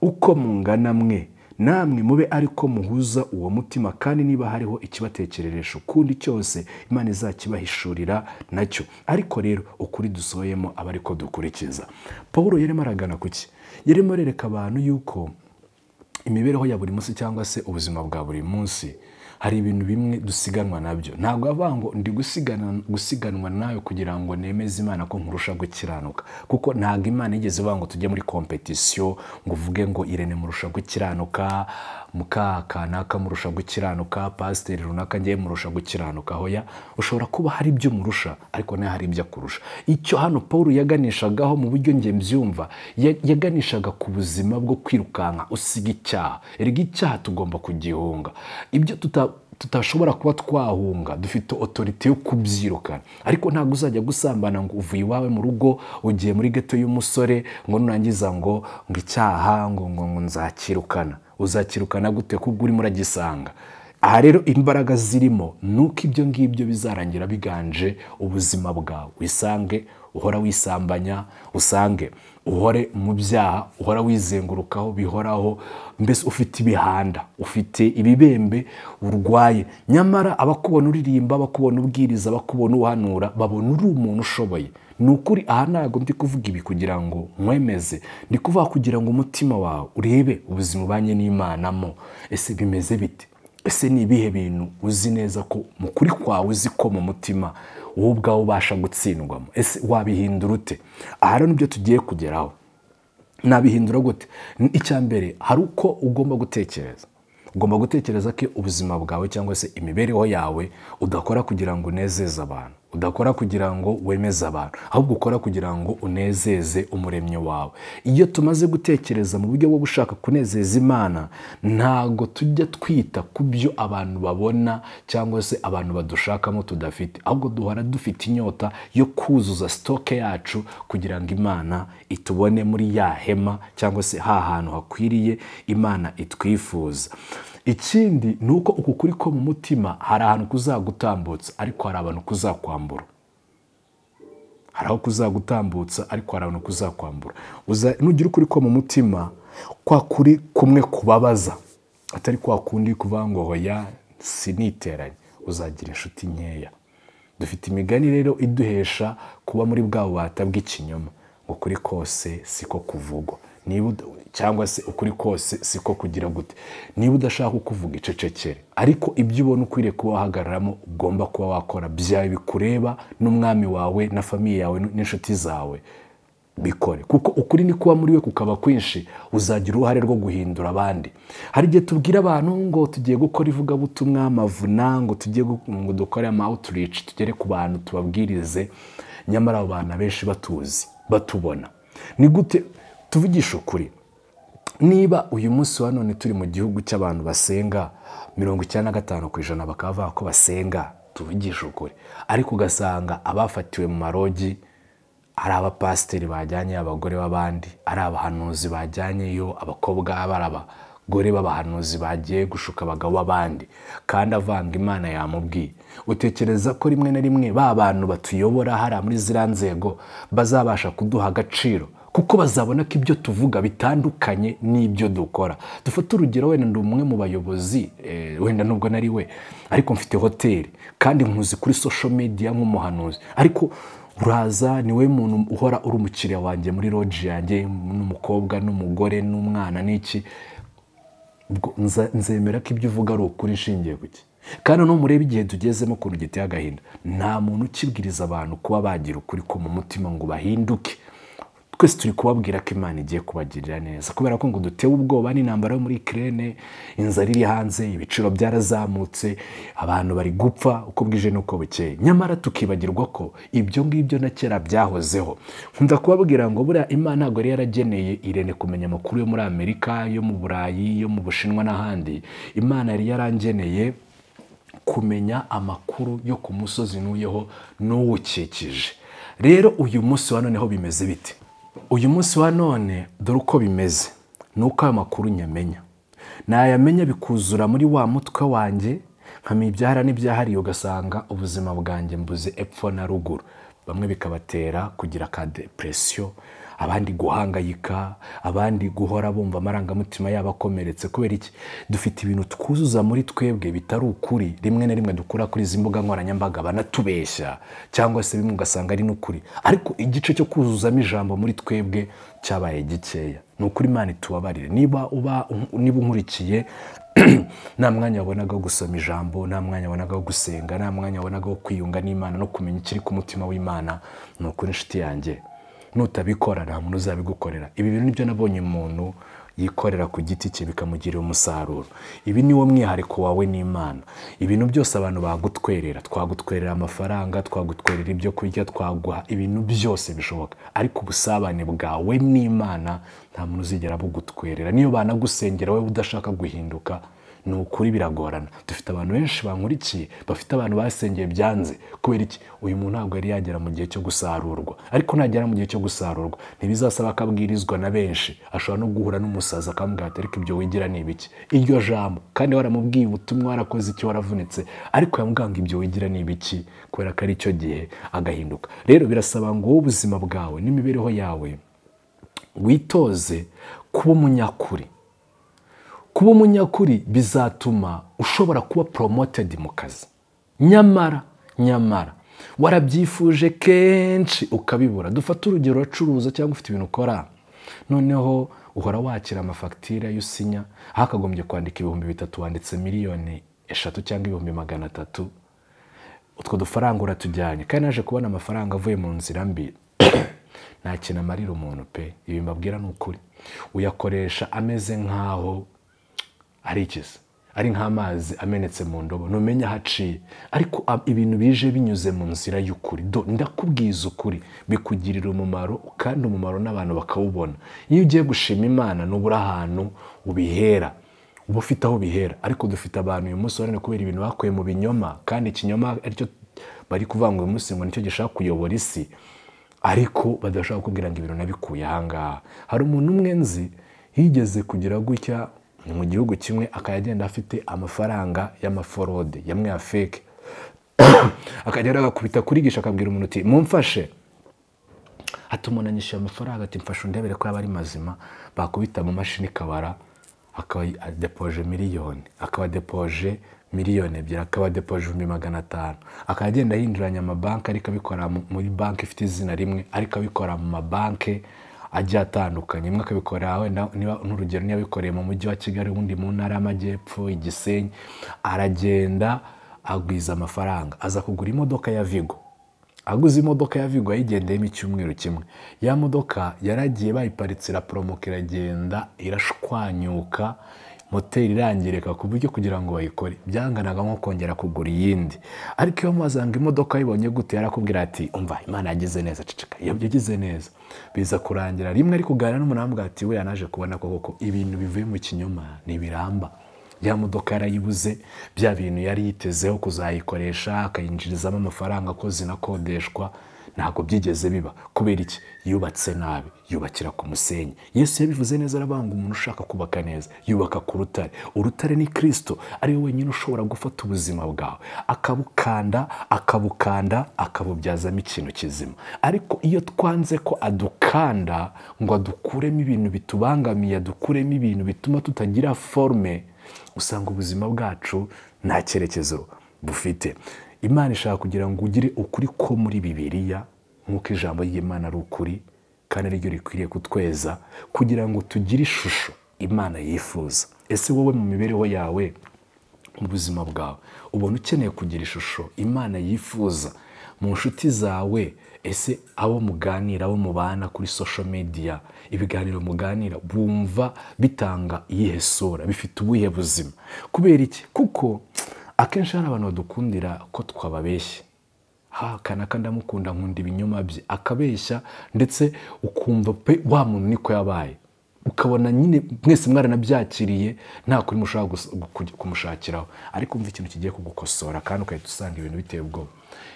uko mungana mwe namwe mube ariko muhuza uwo mutima kandi niba hariho ikibatekereresha ukundi cyose imana izakibahishurira nacyo ariko rero ukuri dusohoyemo aba ariko dukurikiza paul yarimo aragana ku ki yarimo arereka abantu yuko imibereho ya buri munsi cyangwa se ubuzima bwa buri munsi hari ibintu bimwe dusiganwa nabyo ntabwo avuga ngo ndi gusiganwa nawe kugira ngo nemeze imana ko nkurusha gukiranuka kuko ntabwo imana igeze ivuga ngo tujye muri kompetisiyo ngo uvuge ngo irene murusha gukiranuka mukakanaka murusha gukiranuka pasiteri runaka ngewe murusha gukiranuka hoya ushobora kuba hari ibyo umurusha ariko nawe hari ibyo akurusha icyo hano paul yaganishagaho mu buryo nge mbyumva yaganishaga ku buzima bwo kwirukanka usiga icyaha erega icyaha tugomba kugihunga ibyo tutashobora kuba twahunga dufite otoriti yo kubyirukana ariko ntabwo uzajya gusambana ngo uvuye iwawe mu rugo ugiye muri geto y'umusore ngo nurangiza ngo ngo icyaha ngo ngo ngo nzakirukana uzakirukana gute kuko urimo uragisanga aha rero imbaraga zirimo ni uko ibyo ngibyo bizarangira biganje ubuzima bwawe wisange uhora wisambanya usange uhore mu byaha uhora wizengurukaho bihoraho mbese ufite ibihanda ufite ibibembe urwaye nyamara abakubona uririmba abakubona ubwiriza abakubona uhanura babona uri umuntu ushoboye ni ukuri aha ntabwo ndi kuvuga ibi kugira ngo nkwemeze ndi kuvuga kugira ngo umutima wawe urebe ubuzima ubanye n'imanamo ese bimeze bite ese ni ibihe bintu uzi neza ko mu kuri kwawe uzi ko mu mutima wowe ubwawe ubasha gutsindwamo ese wabihindura ute aha rero nibyo tugiye kugeraho nabihindura gute icya mbere hari uko ugomba gutekereza ugomba gutekereza ko ubuzima bwawe cyangwa se imibereho yawe udakora kugira ngo unezeze abantu udakora kugira ngo wemeze abantu ahubwo ukora kugira ngo unezeze umuremyi wawe iyo tumaze gutekereza mu buryo bwo gushaka kunezeza imana ntabwo tujya twita ku byo abantu babona cyangwa se abantu badushakamo tudafite ahubwo duhora dufite inyota yo kuzuza sitoke yacu kugira ngo imana itubone muri ya hema cyangwa se ha hantu hakwiriye imana itwifuza ikindi ni uko uku kuri ko mu mutima hari ahantu kuzagutambutsa ariko hari abantu kuzakwambura hari aho kuzagutambutsa ariko hari abantu kuzakwambura nugira ukuri ko mu mutima kwa kuri kumwe kubabaza atari kwa kundi kuvuga ngo hoya siniteranye uzagira inshuti nkeya dufite imigani rero iduhesha kuba muri bwa bubata bw'ikinyoma ngo kuri kose siko kuvugwa niba cyangwa se ukuri kose siko kugira gute niba udashaka kuvuga icecekere ariko ibyo ubona ukwiriye kuba wahagararamo ugomba kuba wakora byawe bikureba n'umwami wawe na famiye yawe n'inshuti zawe bikore kuko ukuri ni kuba muri we kukaba kwinshi uzagira uruhare rwo guhindura abandi hari igihe tubwira abantu ngo tugiye gukora ivugabutumwa amavuna ngo tugiye ngo dukore ama outreach tugere ku bantu tubabwirize nyamara abo bantu abenshi batuzi batubona ni gute tuvugisha ukuri niba uyu munsi wa none turi mu gihugu cy'abantu basenga mirongo icyenda na gatanu ku ijana bakaba bavuga ko basenga tuvugisha ukuri ariko ugasanga abafatiwe mu marogi ari abapasiteri bajyanyeyo abagore b'abandi ari abahanuzi bajyanyeyo abakobwa bari ngo reba abahanuzi bagiye gushuka abagabo b'abandi kandi avanga imana yamubwiye utekereza ko rimwe na rimwe ba bantu batuyobora hariya muri ziriya nzego bazabasha kuduha agaciro kuko bazabona ko ibyo tuvuga bitandukanye n'ibyo dukora dufate urugero wenda ndi umwe mu bayobozi eh, wenda nubwo nari we ariko mfite hoteli kandi nkuzi kuri social media nk'umuhanuzi ariko uraza ni we muntu uhora uri umukiriya wanjye muri loji yanjye n'umukobwa n'umugore n'umwana n'iki ubwo nza- nzemera ko ibyo uvuga ari ukuri nshingiye ku ki kandi no murebe igihe tugezemo ukuntu giteye agahinda nta muntu ukibwiriza abantu kuba bagira ukuri ko mu mutima ngo bahinduke twese turi kubabwira ko imana igiye kubagirira neza kubera ko ngo dutewe ubwoba n'intambara yo muri kirene inzara iri hanze ibiciro byarazamutse abantu bari gupfa uko bwije n'uko bukeye nyamara tukibagirwa ko ibyo ngibyo na kera byahozeho nkunda kubabwira ngo buriya imana ntabwo yari yarageneye irene kumenya amakuru yo muri amerika yo mu burayi yo mu bushinwa n'ahandi imana yari yarangeneye kumenya amakuru yo ku musozi ntuyeho n'uwukikije rero uyu munsi wa none ho bimeze bite uyu munsi wa none dore uko bimeze ni uko ayo makuru nyamenya nayamenya bikuzura muri wa mutwe wanjye nkamenya ibyahara n'ibyahariye ugasanga ubuzima bwanjye mbuze epfo na ruguru bamwe bikabatera kugira ka depresiyo abandi guhangayika abandi guhora bumva amarangamutima yabo akomeretse kubera iki dufite ibintu twuzuza muri twebwe bitari ukuri rimwe na rimwe dukura kuri izi mbuga nkoranyambaga banatubeshya cyangwa se bimwe ugasanga ari n'ukuri ariko igice cyo kuzuzamo ijambo muri twebwe cyabaye gikeya ni ukuri imana itubabarire niba uba niba unkurikiye nta mwanya wabonaga wo gusoma ijambo nta mwanya wabonaga wo gusenga nta mwanya wabonaga wo kwiyunga n'imana no kumenya ikiri ku mutima w'imana ni ukuri inshuti yanjye nutabikora nta muntu uzabigukorera ibi bintu nibyo nabonye umuntu yikorera ku giti cye bikamugirira umusaruro ibi ni wo mwihariko wawe n'imana ibintu byose abantu bagutwerera twagutwerera amafaranga twagutwerera ibyo kurya twaguha ibintu byose bishoboka ariko ubusabane bwawe n'imana nta muntu uzigera bugutwerera niyo banagusengera wowe udashaka guhinduka ni ukuri biragorana dufite abantu benshi bankurikiye bafite abantu basengeye byanze kubera iki uyu muntu ntabwo yari yagera mu gihe cyo gusarurwa ariko nagera mu gihe cyo gusarurwa ntibizasaba ko abwirizwa na benshi ashobora no guhura n'umusaza akamubwira ati ariko ibyo wigira ni ibiki iryo jambo kandi waramubwiye ubutumwa warakoze icyo waravunitse ariko yamubwira ngo ibyo wigira ni ibiki kubera ko ari cyo gihe agahinduka rero birasaba ngo wowe ubuzima bwawe n'imibereho yawe witoze kuba umunyakuri kuba umunyakuri bizatuma ushobora kuba promoted mu kazi nyamara nyamara warabyifuje kenshi ukabibura dufate urugero uracuruza cyangwa ufite ibintu ukora noneho uhora wakira amafagitire yo usinya aho akagombye kwandika ibihumbi bitatu wanditse miliyoni eshatu cyangwa ibihumbi magana atatu utwo dufaranga uratujyanye kandi naje kubona amafaranga avuye mu nzira mbi nta kintu amarira umuntu pe ibi mbabwira ni ukuri uyakoresha ameze nk'aho ari ikiza ari nk'amazi amenetse mu ndobo ntumenya aho aciye ariko ab- ibintu bije binyuze mu nzira y'ukuri do ndakubwiza ukuri bikugirira umumaro kandi umumaro n'abantu bakawubona iyo ugiye gushima imana nubura ahantu ubihera uba ufite aho ubihera ariko dufite abantu uyu munsi warane kubera ibintu bakuye mu binyoma kandi ikinyoma aricyo bari kuvuga ngo uyu munsi ngo nicyo gishaka kuyobora isi ariko badashobora kukubwira ngo ibintu nabikuye ahangaha hari umuntu umwe nzi yigeze kugira gutya ni mu gihugu kimwe akajya agenda afite amafaranga y'amaforode yamwe ya feke akajya agakubita kurigisha akabwira umuntu uti mumfashe ati umuntu anyishyuye amafaranga ati mfashe undebere ko yaba ari mazima bakubita mu mashini ikabara akaba adepoje miliyoni akaba adepoje miliyoni ebyiri akaba adepoje ibihumbi magana atanu akaba agenda ahinduranya amabanki ariko abikora mu- muri banki ifite izina rimwe ariko abikora mu mabanki agiye atandukanye imwe akabikorera wenda niba n'urugero niba abikoreye mu mujyi wa kigali ubundi mu ntara y'amajyepfo igisenyi aragenda agwiza amafaranga aza kugura imodoka ya vigo aguze imodoka ya Vigo yayigendeyemo icyumweru kimwe ya modoka yaragiye bayiparitse iraporomoka iragenda irashwanyuka moteri irangirika ku buryo kugira ngo bayikore byanganaga nko kongera kugura iyindi ariko iyo wazanga imodoka ayibonye gute yarakubwira ati umva imana yagize neza ceceka iyo yagize neza biza kurangira rimwe ari kuganira n'umuntu amubwira ati we yanaje kubona ko koko ibintu bivuye mu kinyoma ntibiramba ya modoka yarayibuze bya bintu yari yitezeho kuzayikoresha akayinjirizamo amafaranga akoze inakodeshwa ntabwo byigeze biba kubera iki yubatse nabi yubakira ku musenyi yesu yabivuze neza arabanga umuntu ushaka kubaka neza yubaka ku rutare urutare ni kirisito ariwe wenyine ushobora gufata ubuzima bwawe akabukanda akabukanda akabubyazamo ikintu kizima ariko iyo twanze ko adukanda ngo adukuremo ibintu bitubangamiye adukuremo ibintu bituma tutagira forume usanga ubuzima bwacu nta cyerekezo bufite imana ishaka kugira ngo ugire ukuri ko muri bibiriya nk'uko ijambo ry'imana ari ukuri kandi ariryo rikwiriye kutweza kugira ngo tugire ishusho imana yifuza ese wowe mu mibereho yawe mu buzima bwawe ubona ukeneye kugira ishusho imana yifuza mu nshuti zawe ese abo muganira abo mubana kuri sosho mediya ibiganiro muganira bumva bitanga iyihe sura bifite ubuhe buzima kubera iki kuko akenshi hari abantu badukundira ko twababeshya ha kanaka ndamukunda nkunda ibinyoma bye akabeshya ndetse ukumva pe wa muntu niko yabaye ukabona nyine mwese mwaranabyakiriye nta kuri mushaka kumushakiraho ariko umva ikintu kigiye kugukosora kandi ugahita usanga ibintu biteye ubwoba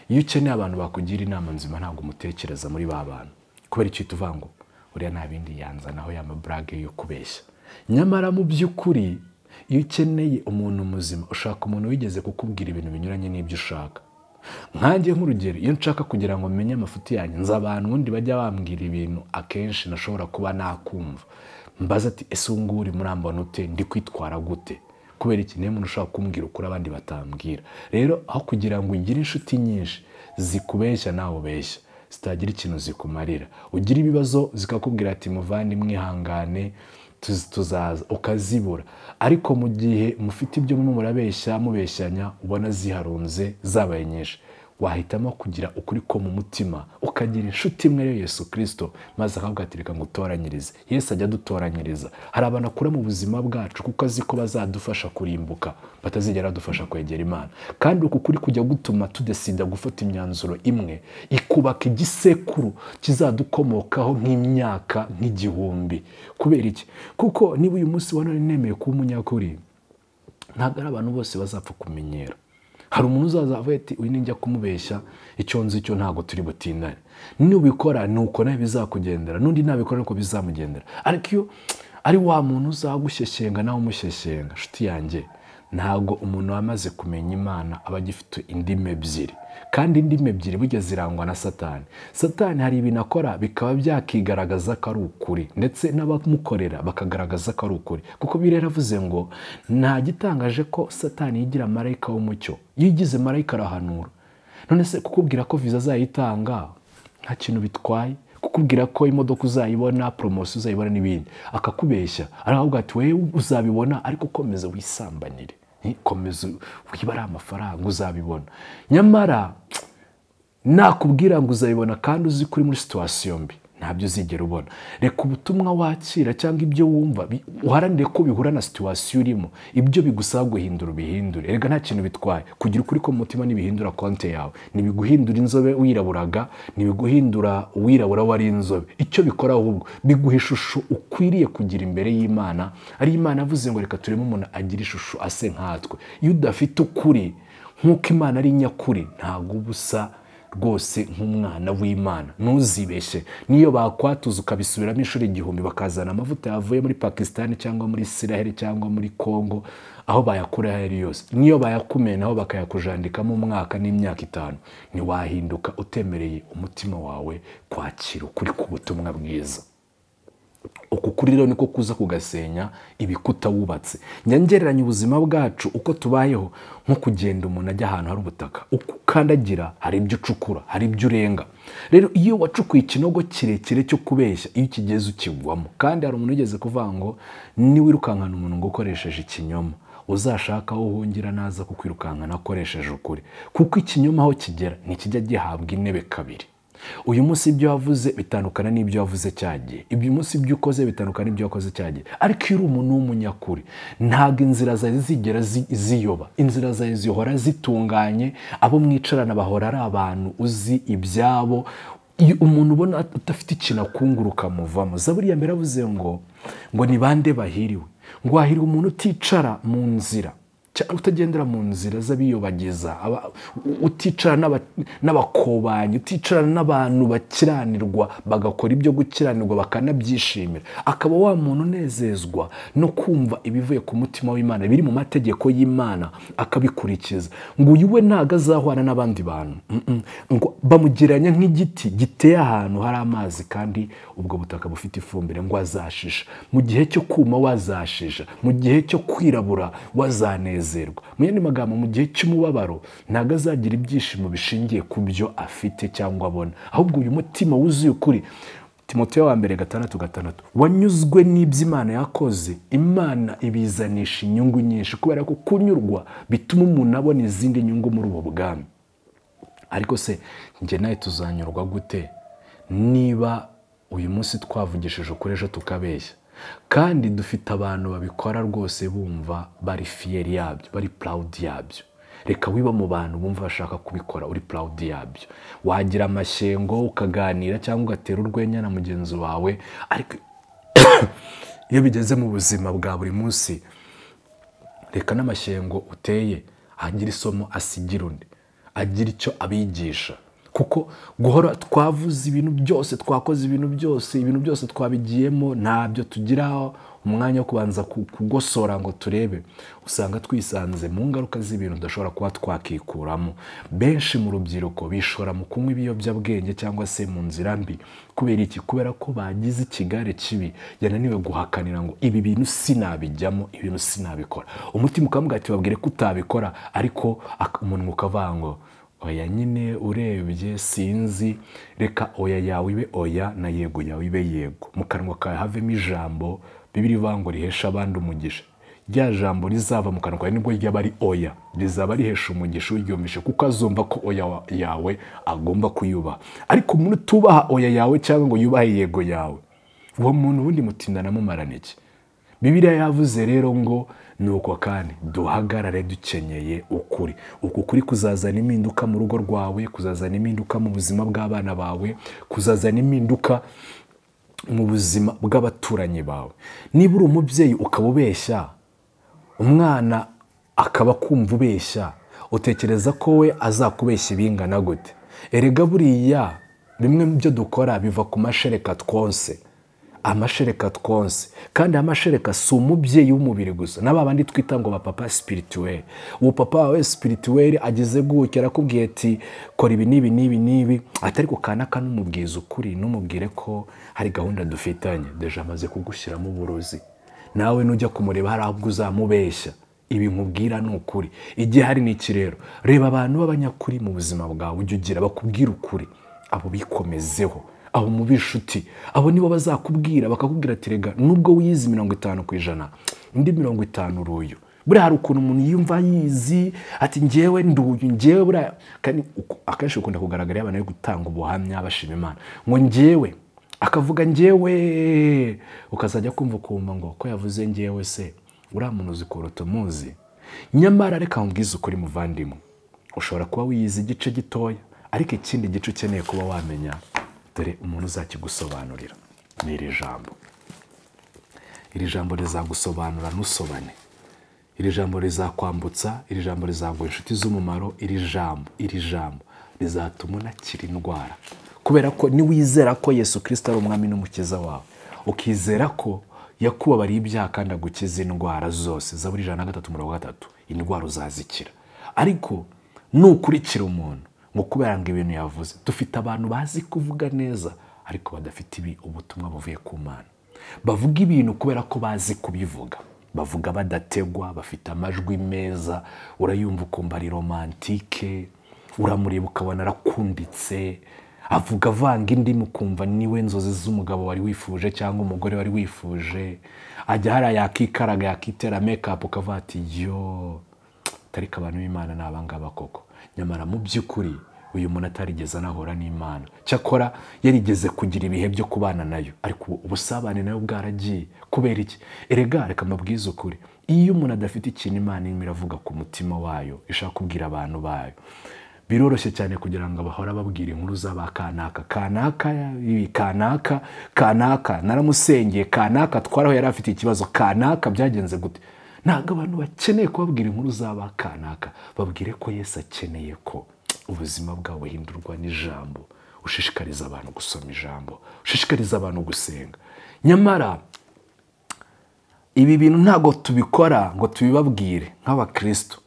iyo ukeneye abantu bakugira inama nzima ntabwo umutekereza muri ba bantu kubera icyo uvuga ngo uriya nta bindi yanzanaho ya maburage yo kubeshya nyamara mu by'ukuri iyo ukeneye umuntu muzima ushaka umuntu wigeze kukubwira ibintu binyuranye n'ibyo ushaka nkange nk'urugero iyo nshaka kugira ngo menye amafuti yanjye nzi abantu ubundi bajya bambwira ibintu akenshi nashobora kuba nakumva mbaza ati ese ubu ngubu uri murambona ute ndi kwitwara gute kubera iki niyo umuntu ushobora kumbwira ukuri abandi batambwira rero aho kugira ngo ugire inshuti nyinshi zikubeshya nawe ubeshya zitagira ikintu zikumarira ugira ibibazo zikakubwira ati muvandimwe ihangane tuzaza ukazibura ariko mu gihe mufite ibyo mwe murabeshya mubeshyanya ubona ziharunze zabaye nyinshi wahitamo kugira ukuri ko mu mutima ukagira inshuti imwe yo yesu kirisito maze akaguhatirika ngo utoranyirize yesu ajya adutoranyiriza hari abantu akura mu buzima bwacu kuko azi ko bazadufasha kurimbuka batazigera badufasha kwegera imana kandi uku kuri kujya gutuma tudesida gufata imyanzuro imwe ikubaka igisekuru kizadukomokaho nk'imyaka nk'igihumbi kubera iki kuko niba uyu munsi wa none nemeye kuba umunyakuri ntabwo ari abantu bose bazapfa kumenyera hari umuntu uzaza avuga ati uyu nijya kumubeshya icyo nzi icyo ntabwo turi butindane nubikora ni uko nawe bizakugendera n'undi nabikora nuko bizamugendera ariko iyo ari wa muntu uzagushyeshyenga nawe umushyeshyenga nshuti yanjye ntabwo umuntu wamaze kumenya imana aba agifite indimi ebyiri kandi indimi ebyiri burya zirangwa na satani satani hari ibintu akora bikaba byakigaragaza ko ari ukuri ndetse n'abamukorera bakagaragaza ko ari ukuri kuko biri yaravuze ngo nta gitangaje ko satani yigira marayika w'umucyo iyo ugize marayika arahanura none se kukubwira ko viza azayitanga nta kintu bitwaye kukubwira ko imodoka uzayibona poromosiyo uzayibona n'ibindi akakubeshya aravuga ati wowe uzabibona ariko ukomeza wisambanire komeza wibare amafaranga uzabibona nyamara nakubwira ngo uzabibona kandi uzi ko uri muri situwasiyo mbi ntabyo uzigera ubona reka ubutumwa wakira cyangwa ibyo wumva uharanire ko bihura na situwasiyo urimo ibyo bigusaba guhindura ubihindure reka nta kintu bitwaye kugira ukuri ko mu mutima ntibihindura konti yawe ntibiguhindura inzobe wiraburaga ntibiguhindura uwirabura wari inzobe icyo bikora ahubwo biguha ishusho ukwiriye kugira imbere y'imana ari imana avuze ngo reka turebe umuntu agira ishusho ase nkatwe iyo udafite ukuri nk'uko imana ari nyakuri ntabwo uba usa rwose nk'umwana w'imana ntuzibeshye niyo bakwatuza ukabisubiramo inshuro igihumbi bakazana amavuta yavuye muri pakisitani cyangwa muri isiraheli cyangwa muri kongo aho bayakura ayo ari yose niyo bayakumenaho bakayakujandikamo umwaka n'imyaka itanu ntiwahinduka utemereye umutima wawe kwakira ukuri k'ubutumwa bwiza uku kuri rero niko kuza kugasenya ibikuta wubatse nyangereranya ubuzima bwacu uko tubayeho nko kugenda umuntu ajya ahantu hari ubutaka uko ukandagira hari ibyo ucukura hari ibyo urenga rero iyo wacukuye ikinogo kirekire cyo kubeshya iyo ukigeze ukigwamo kandi hari umuntu ugeze kuvuga ngo niwirukankana umuntu ngo ukoresheje ikinyoma uzashaka aho uhungira naza kukwirukankana akoresheje ukuri kuko ikinyoma aho kigera ntikijya gihabwa intebe kabiri uyu munsi ibyo wavuze bitandukana n'ibyo wavuze cyagiye uyu munsi ibyo ukoze bitandukana n'ibyo wakoze cyagiye ariko iyo uri umuntu w'umunyakuri ntabwo inzira zawe zigera ziyoba inzira zawe zihora zitunganye abo mwicarana bahora ari abantu uzi ibyabo iyo umuntu ubona adafite ikintu akunguruka muvamo zaburiya mbere avuze ngo ngo ni bande bahiriwe ngo hahiriwe umuntu uticara mu nzira cyangwa utagendera mu nzira z'abiyobagiza aba- uticara n'aba- n'abakobanyi uticara n'abantu bakiranirwa bagakora ibyo gukiranirwa bakanabyishimira akaba wa muntu unezezwa no kumva ibivuye ku mutima w'imana biri mu mategeko y'imana akabikurikiza ngo uyu we ntabwo azahwana n'abandi bantu Mm, mm. ngo bamugereranya nk'igiti giteye ahantu hari amazi kandi ubwo butaka bufite ifumbire ngo azashisha mu gihe cyo kuma wazashisha mu gihe cyo kwirabura wazanezerwa mu yandi magambo mu gihe cy'umubabaro ntabwo azagira ibyishimo bishingiye ku byo afite cyangwa abona ahubwo uyu mutima wuzuye ukuri timoteyo wa mbere gatandatu gatandatu wanyuzwe n'ibyo imana yakoze imana ibizanisha inyungu nyinshi kubera ko kunyurwa bituma umuntu abona izindi nyungu muri ubu bwami ariko se njye nawe tuzanyurwa gute niba uyu munsi twavugishije ukuri ejo tukabeshya kandi dufite abantu babikora rwose bumva bari fiyeri yabyo bari purawudi yabyo reka wiba mu bantu bumva bashaka kubikora uri purawudi yabyo wagira amashyengo ukaganira cyangwa ugatera urwenya na mugenzi wawe ariko iyo bigeze mu buzima bwa buri munsi reka n'amashyengo uteye agira isomo asigira undi agira icyo abigisha kuko guhora twavuze ibintu byose twakoze ibintu byose ibintu byose twabigiyemo ntabyo tugira umwanya wo kubanza ku- kugosora ngo turebe usanga twisanze mu ngaruka z'ibintu tudashobora kuba twakikuramo benshi mu rubyiruko bishora mu kunywa ibiyobyabwenge cyangwa se mu nzira mbi kubera iki kubera ko bagize ikigare kibi yananiwe guhakanira ngo ibi bintu sinabijyamo ibi bintu sinabikora umutima ukamubwira ati babwire ko utabikora ariko ak- umunwa ukavuga ngo oya nyine urebye sinzi reka oya yawe ibe oya na yego yawe ibe yego mu kanwa kawe havemo ijambo bibiri ivuga ngo rihesha abandi umugisha rya jambo rizava mu kanwa kawe nibwo ryaba ari oya rizaba rihesha umugisha uryumvishe kuko azumva ko oya wa- yawe agomba kuyubaha ariko umuntu utubaha oya yawe cyangwa ngo yubahe yego yawe uwo muntu ubundi mutindana mumarana iki bibiliya yavuze rero ngo nuko kandi duhagarare dukenyeye ukuri uku kuri kuzazana impinduka mu rugo rwawe kuzazana impinduka mu buzima bw'abana bawe kuzazana impinduka mu buzima bw'abaturanyi bawe niba uri umubyeyi ukaba ubeshya umwana akaba akumva ubeshya utekereza ko we azakubeshya ibingana gute erega buriya bimwe mu byo dukora biva ku mashereka twonse amashereka twonse kandi amashereka si umubyeyi w'umubiri gusa na babandi twita ngo bapapa sipirituweli uwo papa wawe sipirituweli ageze gutya arakubwiye ati kora ibi n'ibi n'ibi n'ibi atari ku kanaka n'umubwiza ukuri n'umubwire ko hari gahunda dufitanye deje amaze kugushyiramo uburozi nawe nujya kumureba hari ahubwo uzamubeshya ibi nkubwira ni ukuri igihe hari n'iki rero reba abantu b'abanyakuri mu buzima bwawe ujye ugira bakubwira ukuri abo bikomezeho abo mube inshuti abo nibo bazakubwira bakakubwira ati rega nubwo wiyizi mirongo itanu ku ijana undi mirongo itanu uri uyu buriya hari ukuntu umuntu yumva yizi ati njyewe nduyu njyewe buriya kandi uku- akenshi bikunda kugaragara iyo abantu bari gutanga ubuhamya bashima imana ngo njyewe akavuga njyewe ukazajya kumva ukumva ngo ko yavuze njyewe se uriya muntu uzi kuruta umuzi nyamara reka nkubwize ukuri muvandimwe ushobora kuba wiyizi igice gitoya ariko ikindi gice ukeneye kuba wamenya dore umuntu uzakigusobanurira ni iri jambo iri jambo rizagusobanura ntusobane iri jambo rizakwambutsa iri jambo rizaguha inshuti z'umumaro iri jambo iri jambo rizatuma unakira indwara kubera ko niwizera ko yesu kirisita ari umwami n'umukiza wawe ukizera ko yakubabariye ibyaha kandi agukiza indwara zose zaburi ijana na gatatu mirongo gatatu indwara uzazikira ariko nukurikira umuntu ngo kubera ngo ibintu yavuze dufite abantu bazi kuvuga neza ariko badafite ibi ubutumwa buvuye ku mana bavuga ibintu kubera ko bazi kubivuga bavuga badategwa bafite amajwi meza urayumva ukumva ari romantike uramureba ukabona arakunditse avuga avanga indimi ukumva niwe nzozi z'umugabo wari wifuje cyangwa umugore wari wifuje ajya hariya yakikaraga yakitera mekapu ukavuga ati yo tariko abantu b'imana ni abangaba koko nyamara mu by'ukuri uyu muntu atarigeze anahura n'imana cyakora yarigeze kugira ibihe byo kubana nayo ariko ubu ubusabane nayo bwaragiye kubera iki erega reka mabwize ukuri iyo umuntu adafite ikintu imana irimo iravuga ku mutima wayo ishaka kubwira abantu bayo biroroshye cyane kugira ngo bahora babwira inkuru z'aba kanaka kanaka ibi kanaka kanaka naramusengeye kanaka twaraho yari afite ikibazo kanaka byagenze gute ntabwo abantu bakeneye kubabwira inkuru z'abakanaka babwire ko Yesu akeneye ko ubuzima bwabo buhindurwa n'ijambo ushishikariza abantu gusoma ijambo ushishikariza abantu gusenga nyamara ibi bintu ntabwo tubikora ngo tubibabwire nk'abakristo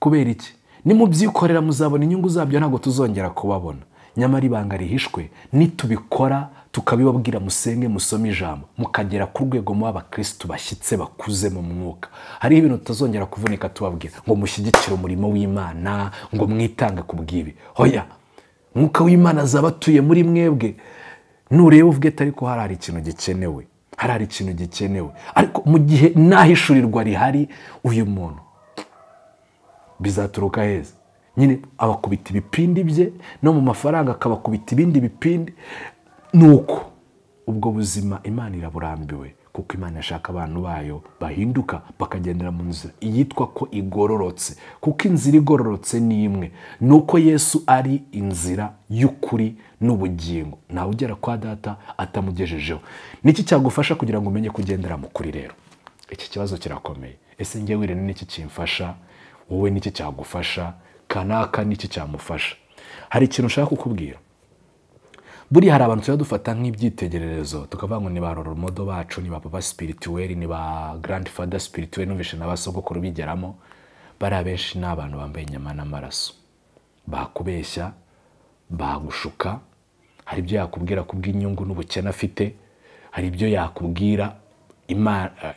kubera iki nimubyikorera muzabona inyungu zabyo ntabwo tuzongera kubabona nyamara ibanga rihishwe nitubikora tukabibabwira musenge musome ijambo mukagera ku rwego muba abakirisitu bashyitse bakuze mu mwuka hariho ibintu tutazongera kuvunika tubabwira ngo mushyigikire umurimo w'imana ngo mwitange ku bw'ibi hoya mwuka w'imana azaba atuye muri mwebwe nureba uvuge ariko hari hari ikintu gikenewe hari hari ikintu gikenewe ariko mu gihe ntahishurirwa rihari uyu muntu bizaturuka heza nyine abakubita ibipindi bye no mu mafaranga akabakubita ibindi bipindi ni uko ubwo buzima imana iraburambiwe kuko imana yashaka abantu bayo bahinduka bakagendera mu nzira iyitwa ko igororotse kuko inzira igororotse ni imwe ni uko yesu ari inzira y'ukuri n'ubugingo ntawe ugera kwa data atamugejejeho niki cyagufasha kugira ngo umenye kugendera mu kuri rero iki kibazo kirakomeye ese njye wirene n'iki kimfasha wowe n'iki cyagufasha kanaka n'iki cyamufasha hari ikintu ushaka kukubwira buriya hari abantu tujya dufata nk'ibyitegererezo tukavuga ngo ni ba roromodo bacu ni ba papa sipirituweri ni ba garandi fada sipirituweri n'ubwishe na ba sogokuru bigeramo bariya benshi ni abantu bambaye inyama n'amaraso bakubeshya bagushuka hari ibyo yakubwira kubw'inyungu n'ubukene afite hari ibyo yakubwira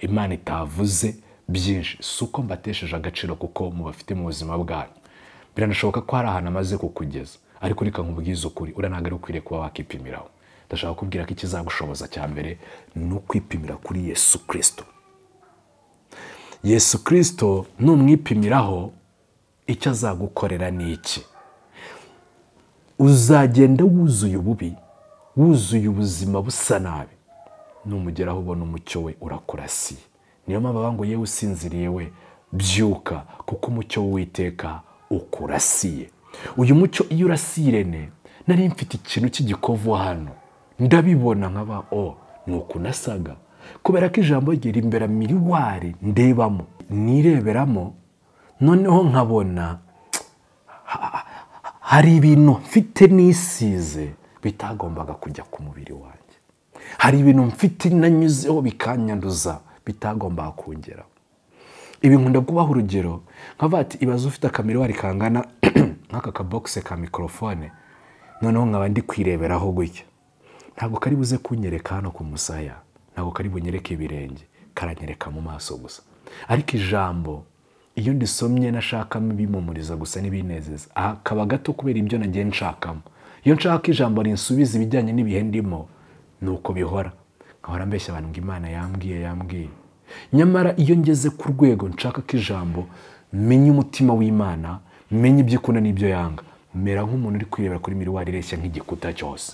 imana itavuze byinshi si uko mbatesheje agaciro kuko mubafite mu buzima bwanyu biranashoboka ko hari ahantu amaze kukugeza ariko reka nkubwize ukuri uriya ntabwo ari ukwiriye kuba wakipimiraho ndashaka kubwira ko ikizagushoboza cya mbere ni ukwipimira kuri yesu kirisito yesu kirisito numwipimiraho icyo azagukorera ni iki uzagenda wuzuye ububi wuzuye ubuzima busa nabi numugeraho ubona umucyo we urakurasiye niyo mpamvu ngo yewe usinziriye we byuka kuko umucyo w'uwiteka ukurasiye uyu mucyo iyo urasiye irene nari mfite ikintu cy'igikovu hano ndabibona nkaba o ni uku nasaga kubera ko ijambo rye rimbera miriwari ndebamo nireberamo noneho nkabona hari ibintu mfite nisize bitagombaga kujya ku mubiri wanjye hari ibintu mfite nanyuzeho bikanyanduza bitagombaga kongeraho ibi nkunda kubaha urugero nkavuga ati ibaze ufite akamiruwari kangana nk'aka kabogise ka mikorofone noneho nkaba ndi kwireberaho gutya ntabwo kari buze kunyereka hano ku musaya ntabwo kari bunyereke ibirenge karanyereka mu maso gusa ariko ijambo iyo ndisomye nashakamo ibimumuriza gusa n'ibinezeza aha kaba gato kubera ibyo nagiye nshakamo iyo nshaka ijambo rinsubiza ibijyanye n'ibihe ndimo ni uko bihora nkahora mbeshya abantu ngo imana yambwiye yambwiye nyamara iyo ngeze ku rwego nshaka ko ijambo menya umutima w'imana menya ibyo ikunda n'ibyo yanga mera nk'umuntu uri kwirebera kuri miriwari ireshya nk'igikuta cyose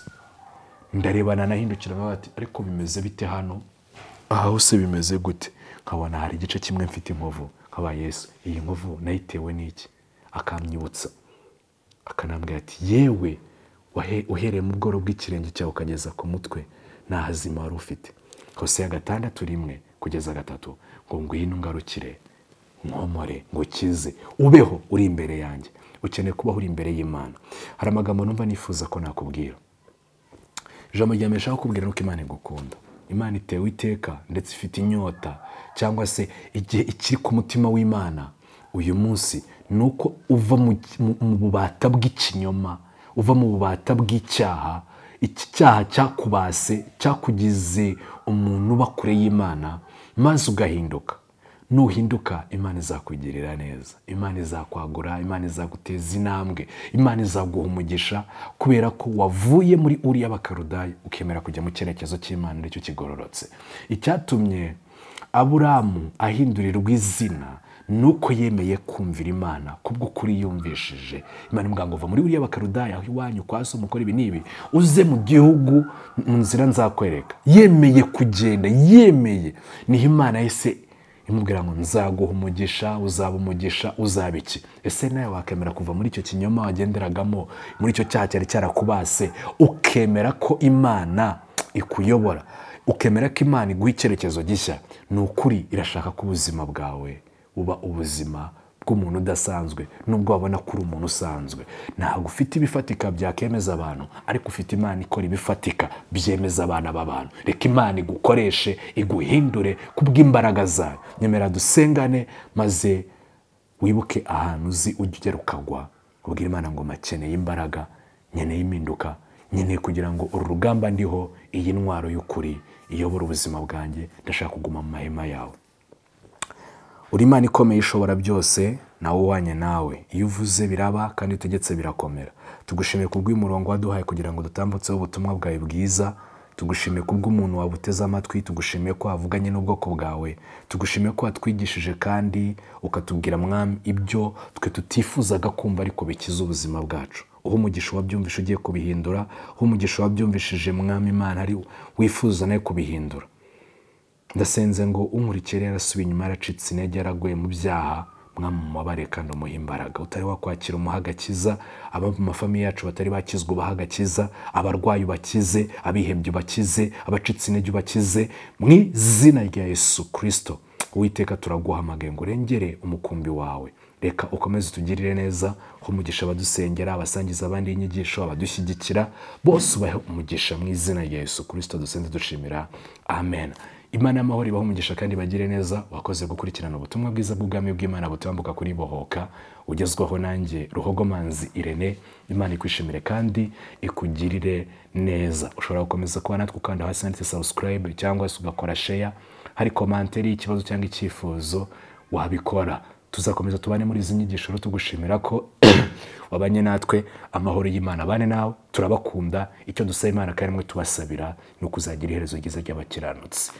ndarebana nahindukira bati ariko bimeze bite hano aha hose bimeze gute nkabona hari igice kimwe mfite inkovu nkaba yesu iyi nkovu nayitewe n'iki akamyibutsa akanambwira ati yewe uhereye mu bworo bw'ikirenge cyawe ukageza ku mutwe nta hazima wari ufite hose ya gatandatu rimwe kugeza gatatu ngo ngwino ngarukire nkomore ngo ukize ubeho uri imbere yanjye ukeneye kubaho uri imbere y'imana hari amagambo numva nifuza ko nakubwira ijambo rya mbere nshaka kukubwira nuko imana igukunda imana itewe iteka ndetse ifite inyota cyangwa se igihe ikiri ku mutima w'imana uyu munsi ni uko uva mu bubata bw'ikinyoma uva mu bubata bw'icyaha iki cyaha cyakubase cyakugize umuntu uba kure y'imana maze ugahinduka nuhinduka imana izakugirira neza imana izakwagura imana izaguteza intambwe imana izaguha umugisha kubera ko wavuye muri uriya bakarudaya ukemera kujya mu cyerekezo cy'imana aricyo kigororotse icyatumye aburamu ahindurirwa izina nuko yemeye kumvira imana kubw'ukuri yumvishije imana imubwira ngo uva muri buriya bakarudaya aho iwanyu kwa so mukora ibi n'ibi uze mu gihugu mu nzira nzakwereka yemeye kugenda yemeye niho imana yahise imubwira ngo nzaguha umugisha uzaba umugisha uzaba iki ese nawe wakemera kuva muri icyo kinyoma wagenderagamo muri icyo cyaha cyari cyarakubase ukemera ko imana ikuyobora ukemera ko imana iguha icyerekezo gishya ni ukuri irashaka ko ubuzima bwawe buba ubuzima bw'umuntu udasanzwe nubwo wabona ko uri umuntu usanzwe ntabwo ufite ibifatika byakemeza abantu ariko ufite imana ikora ibifatika byemeza abana b'abantu reka imana igukoreshe iguhindure kubw'imbaraga zayo nyemera dusengane maze wibuke ahantu uzi ujya ugera ukagwa ubwira imana ngo makeneye imbaraga nkeneye impinduka nkeneye kugira ngo uru rugamba ndiho iyi ntwaro y'ukuri iyobora ubuzima bwanjye ndashaka kuguma mu mahema yawe uri imana ikomeye ishobora byose nawe uhwanye nawe iyo uvuze biraba kandi utegetse birakomera tugushimiye kubw'umurongo waduhaye kugira ngo dutambutseho ubutumwa bwawe bwiza tugushimiye kubw'umuntu wabuteze amatwi tugushimiye ko wavuganye n'ubwoko bwawe tugushimiye ko watwigishije kandi ukatubwira mwami ibyo twe tutifuzaga kumva ariko bikiza ubuzima bwacu uha umugisha wabyumvishe ugiye kubihindura uha umugisha wabyumvishije mwami imana ari wifuza nawe kubihindura ndasenze ngo unkurikire yarasubiye inyuma yaracitse intege yaraguye mu byaha mwamumubare kandi umuha imbaraga utari wakwakira umuha agakiza abo mu mafamiye yacu batari bakizwa ubaha agakiza abarwayi ubakize abihebye ubakize abacitse intege ubakize mu izina rya yesu kirisito uwiteka turaguhamagaye ngo urengere umukumbi wawe reka ukomeze utugirire neza ko umugisha abadusengera abasangiza abandi inyigisho abadushyigikira bose ubahe umugisha mu izina rya yesu kirisito dusenze dushimira amen imana y'amahoro ibaho umugisha kandi bagire neza wakoze gukurikirana ubutumwa bwiza bw'ubwami bw'imana butambuka kuri bohoka ugezwaho nanjye ruhogomanzi irene imana ikwishimire kandi ikugirire neza ushobora gukomeza kuba natwe ukanda hasi handitse subscribe cyangwa se ugakora share hari komantere y'ikibazo cyangwa icyifuzo wabikora tuzakomeza tubane muri izi nyigisho rero tugushimira ko wabanye natwe amahoro y'imana abane nawe turabakunda icyo dusaba imana kandi mwe tubasabira ni ukuzagira iherezo ryiza ry'abakiranutsi